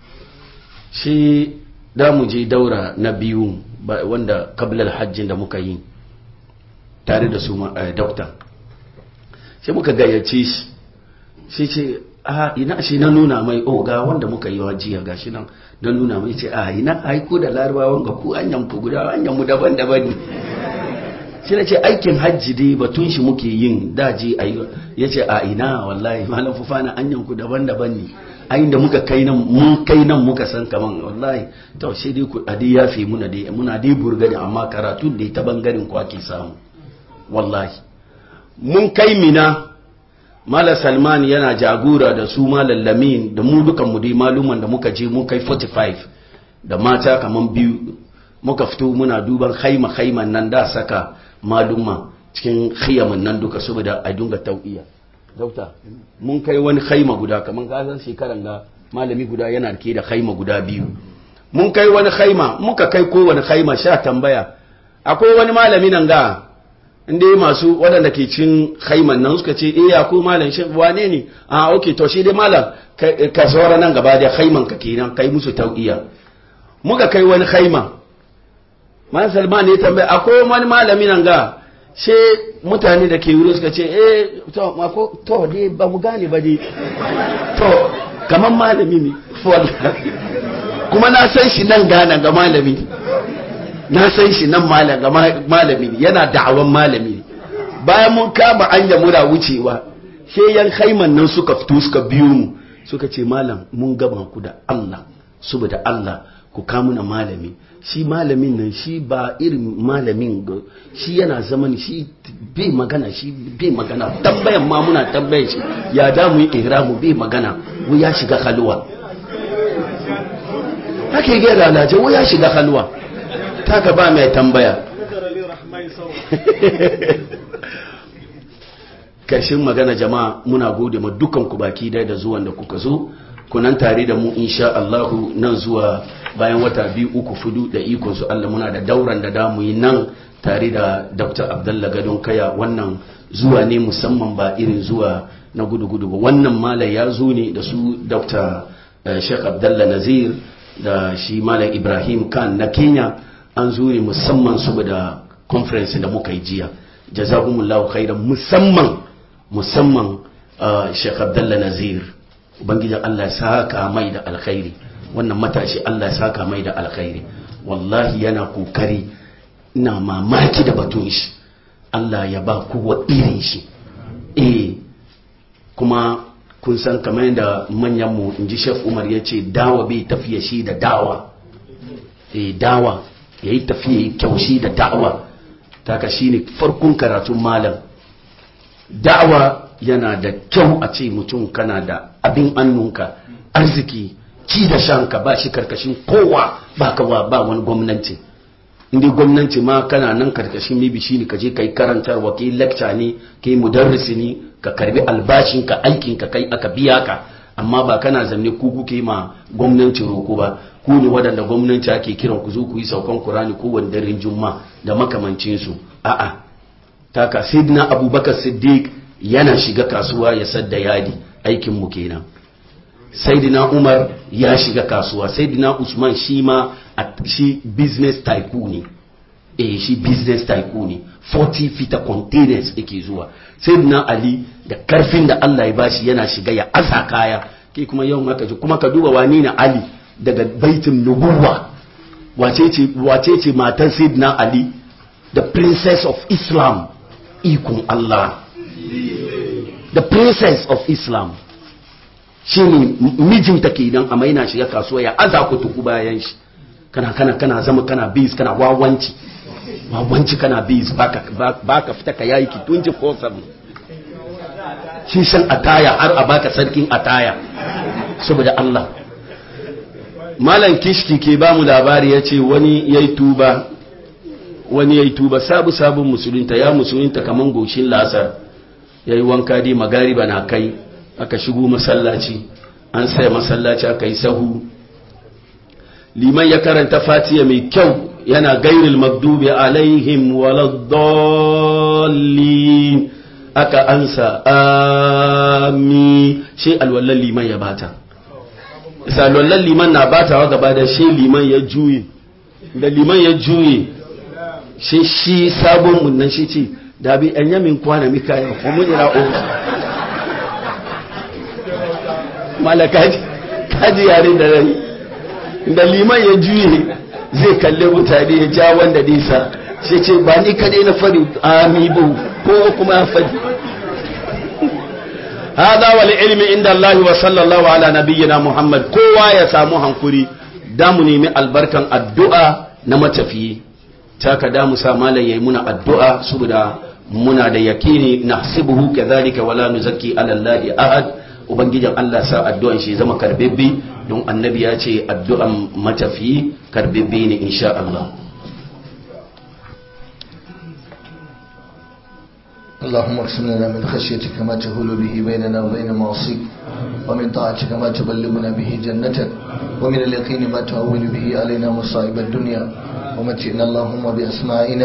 S2: shi da mu je daura na biyu wanda kabilar hajjin da muka yi tare da su dokta sai muka gayyace shi shi ce a ina shi na nuna mai o ga wanda muka yi wa jiya gashi nan don nuna mai ce a ina aiko da larabawan ga ku anyan ku guda anyan mu daban-daban ne shi na ce aikin hajji dai batun shi muke yin daji a yi ya ce a ina wallahi malam fufana anyan ku daban-daban ne ayin da muka kai nan mun kai nan muka san kaman wallahi to sai dai ku adi ya fi muna dai muna dai burgani amma karatu da ta bangaren ku ake samu wallahi mun kai mina Mala Salman yana jagora da su Malam Lamin da mu dukan mu dai maluman da muka je mun kai 45 da mata kaman biyu muka fito muna duban haima haiman nan da saka maluma cikin khiyamin nan duka saboda a dunga tau'iya dauta mun kai wani haima guda kaman gazan shekaran ga malami guda yana rike da haima guda biyu mun kai wani haima muka kai kowane haima sha tambaya akwai wani malami nan ga inda masu waɗanda ke cin haiman nan suka ce eh ya ko malam shi wane ne a okay to shi dai malam ka saura nan gaba da haiman ka kenan kai musu tau'iya muka kai wani haima man salman ne tambaya akwai wani malami nan ga she mutane da ke wurin suka ce eh to mako to dai ba mu gane ba dai to kaman malami ne kuma na san shi nan gana ga malami na san shi nan malami ne yana da'awan malami ne bayan mun kama anya muna wucewa sai yan haiman nan suka fito suka biyo mu suka ce malam mun gaba ku da Allah saboda Allah ku kamuna malami shi malamin nan shi ba irin malamin ga shi yana zaman shi bai magana shi bai magana tambayan ma muna tambayan shi ya da mu yi ihramu bai magana wo ya shiga halwa haka yi da alaje wo ya shiga halwa taka ba mai tambaya kashin magana jama'a muna gode ma dukan ku baki dai da zuwan da kuka zo kunan tare da mu insha Allahu nan zuwa bayan wata biyu uku fudu da ikon su Allah muna da dauran da damu yi nan tare da Dr. Abdullah Gadon Kaya wannan zuwa ne musamman ba irin zuwa na gudu-gudu ba wannan mala ya zo ne da su Dr. Sheikh Abdullah Nazir da shi Malam Ibrahim Khan na Kenya an zo ne musamman saboda conference da muka yi jiya jazakumullahu khairan musamman musamman Sheikh Abdullah Nazir ubangiji Allah ya saka mai da alkhairi wannan matashi Allah ya saka mai da alkhairi wallahi yana kokari ina mamaki da batun shi Allah ya ba kowa irin shi eh kuma kun san kamar yadda manyan mu inji Sheikh Umar ya ce dawa bai tafiya shi da dawa eh dawa yayi tafiya kyaushi da da'awa taka shine farkon karatun malam da'awa yana da kyau a ce mutum kana da abin annunka arziki ci da shanka ba shi karkashin kowa ba kawa ba wani gwamnati inda gwamnati ma kana nan karkashin mibi shi ne ka je ka yi karantarwa ka yi lecture ne ka yi mudarrisi ne ka karbi albashinka aikinka kai aka biya ka amma ba kana zanne ku kuke ma gwamnati roko ba ku ne waɗanda gwamnati ake kiran ku zo ku yi saukan kurani ko wani daren juma da makamancinsu a'a taka sidna abubakar siddiq yana shiga kasuwa ya sadda yadi aikin mu kenan saidina umar ya shiga kasuwa saidina usman shi ma shi business tycoon ne eh shi business tycoon ne 40 fita containers yake zuwa saidina ali da karfin da Allah ya bashi yana shiga ya asa kaya ke kuma yawan haka ji kuma ka duba wani na ali daga baitin nubuwa wace ce wace ce matar saidina ali the princess of islam ikon Allah the princess of islam shi ne mijinta ke idan a maina shiga kasuwa ya aza ku tuku bayan shi kana kana kana zama kana bis kana wawanci wawanci kana biz baka baka fita ka yayi ki 24/7 shi san ataya har a baka sarkin ataya saboda Allah malam kishki ke ba mu labari ya ce wani ya yi tuba wani ya yi tuba sabu sabon musulunta ya musulunta kaman goshin lasar ya yi wanka dai magariba na kai aka shigo masallaci an sai masallaci aka yi sahu liman ya karanta fatiya mai kyau yana gairil magdubi alaihim waladdallin aka ansa ami shi alwallan liman ya bata isa alwallan liman na batawa gaba da shi liman ya juye da liman ya juye shi shi sabon munnan shi ce da bi an yamin kwana mika ya kuma ira o malaka kaji yare da rai da liman ya juye zai kalle mutane ya ja wanda nisa sai ce ba ni kadai na fari amibu ko kuma ya fadi hada wal ilmi inda Allah wa sallallahu ala nabiyyina Muhammad kowa ya samu hankuri da mu nemi albarkan addu'a na matafiyi taka da mu sa malam yayi muna addu'a saboda muna da yakini nahsibuhu kadhalika wala nuzakki ala Allah ahad ubangijin Allah sa addu'an shi zama karbebbe don annabi ya ce addu'an matafiyi karbebbe ne insha Allah
S1: اللهم اقسم لنا من خشيتك ما تهول به بيننا وبين معصيك ومن طاعتك ما تبلغنا به جنتك ومن اليقين ما تهون به علينا مصائب الدنيا ومتئنا اللهم بأسماعنا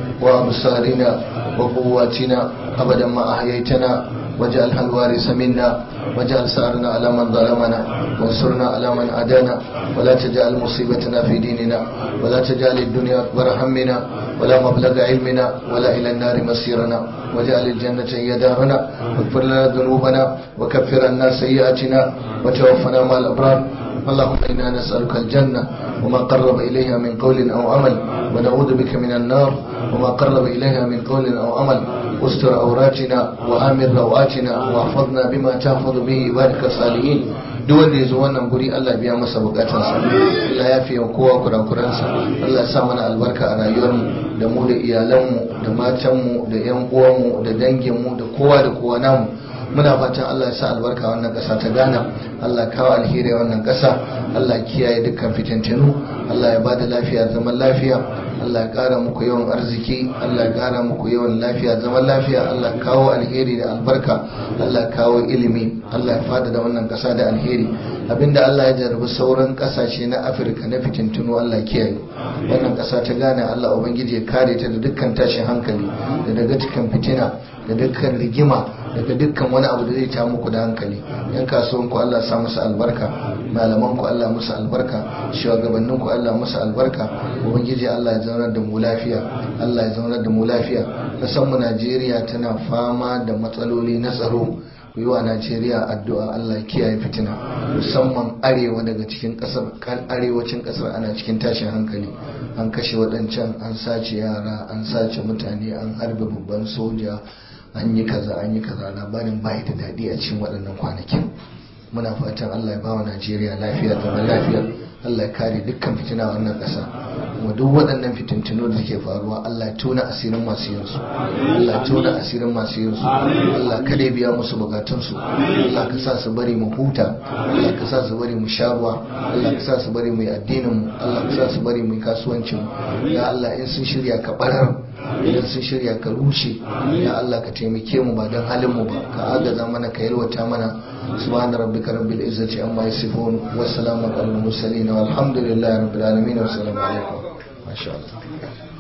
S1: وأبصارنا وقواتنا أبدا ما أحييتنا واجعلها الوارث منا واجعل سعرنا على من ظلمنا وانصرنا على من عادانا ولا تجعل مصيبتنا في ديننا ولا تجعل الدنيا أكبر همنا ولا مبلغ علمنا ولا إلى النار مصيرنا واجعل الجنة هي دارنا واغفر لنا ذنوبنا وكفر عنا سيئاتنا وتوفنا مع الأبرار اللهم إنا نسألك الجنة وما قرب إليها من قول أو عمل ونعوذ بك من النار وما قرب إليها من قول أو عمل استر عوراتنا وآمن روآتنا واحفظنا بما تحفظ به عبادك الصالحين duk wanda ya zo wannan guri Allah biya masa bukatansa Allah ya fiye kowa kurakuransa Allah ya sa mana albarka a rayuwarmu da mu da iyalanmu da matanmu da yan uwanmu da danginmu da kowa da kowa namu muna fatan Allah ya sa albarka wannan ƙasa ta Ghana Allah kawo alheri wannan ƙasa Allah kiyaye dukkan fitintinu Allah ya bada lafiya zaman lafiya Allah ya ƙara muku yawan arziki Allah ya ƙara muku yawan lafiya zaman lafiya Allah ya kawo alheri da albarka Allah ya kawo ilimi Allah ya fada da wannan ƙasa da alheri abinda Allah ya jarabi sauran ƙasashe na Afirka na fitintinu Allah ya kiyaye wannan ƙasa ta Ghana Allah ubangiji ya kare ta da dukkan tashin hankali da daga dukkan fitina da dukkan rigima daga dukkan wani abu da zai ta muku da hankali yan kasuwan ku Allah sa musu albarka malaman ku Allah musu albarka shugabannin ku Allah musu albarka ubangiji Allah ya zaunar da mu lafiya Allah ya zaunar da mu lafiya kasan mu Najeriya tana fama da matsaloli na tsaro ku yi wa Najeriya addu'a Allah kiyaye fitina musamman arewa daga cikin kasar kan arewacin kasar ana cikin tashin hankali an kashe waɗancan an sace yara an sace mutane an harbe babban soja an yi kaza an yi kaza labarin bai da daɗi a cikin waɗannan kwanakin muna fatan Allah ya bawa Najeriya lafiya zaman lafiya Allah ya kare dukkan fitina wannan ƙasa kuma duk waɗannan fitintunu da suke faruwa Allah ya tona asirin masu yin su Allah ya tona asirin masu yin su Allah kada ya biya musu bukatun su Allah ka sa su bari mu huta Allah ka sa su bari mu sha ruwa Allah ka sa su bari mu yi addinin mu Allah ka sa su bari mu yi kasuwancin mu ya Allah in sun shirya ka barar idan sun shirya ka rushe ya Allah ka taimake mu ba don halin mu ba ka agaza mana ka yalwata mana subhana rabbika rabbil izzati amma yasifun wassalamu alal mursalin walhamdulillahi rabbil alamin wassalamu alaikum masha Allah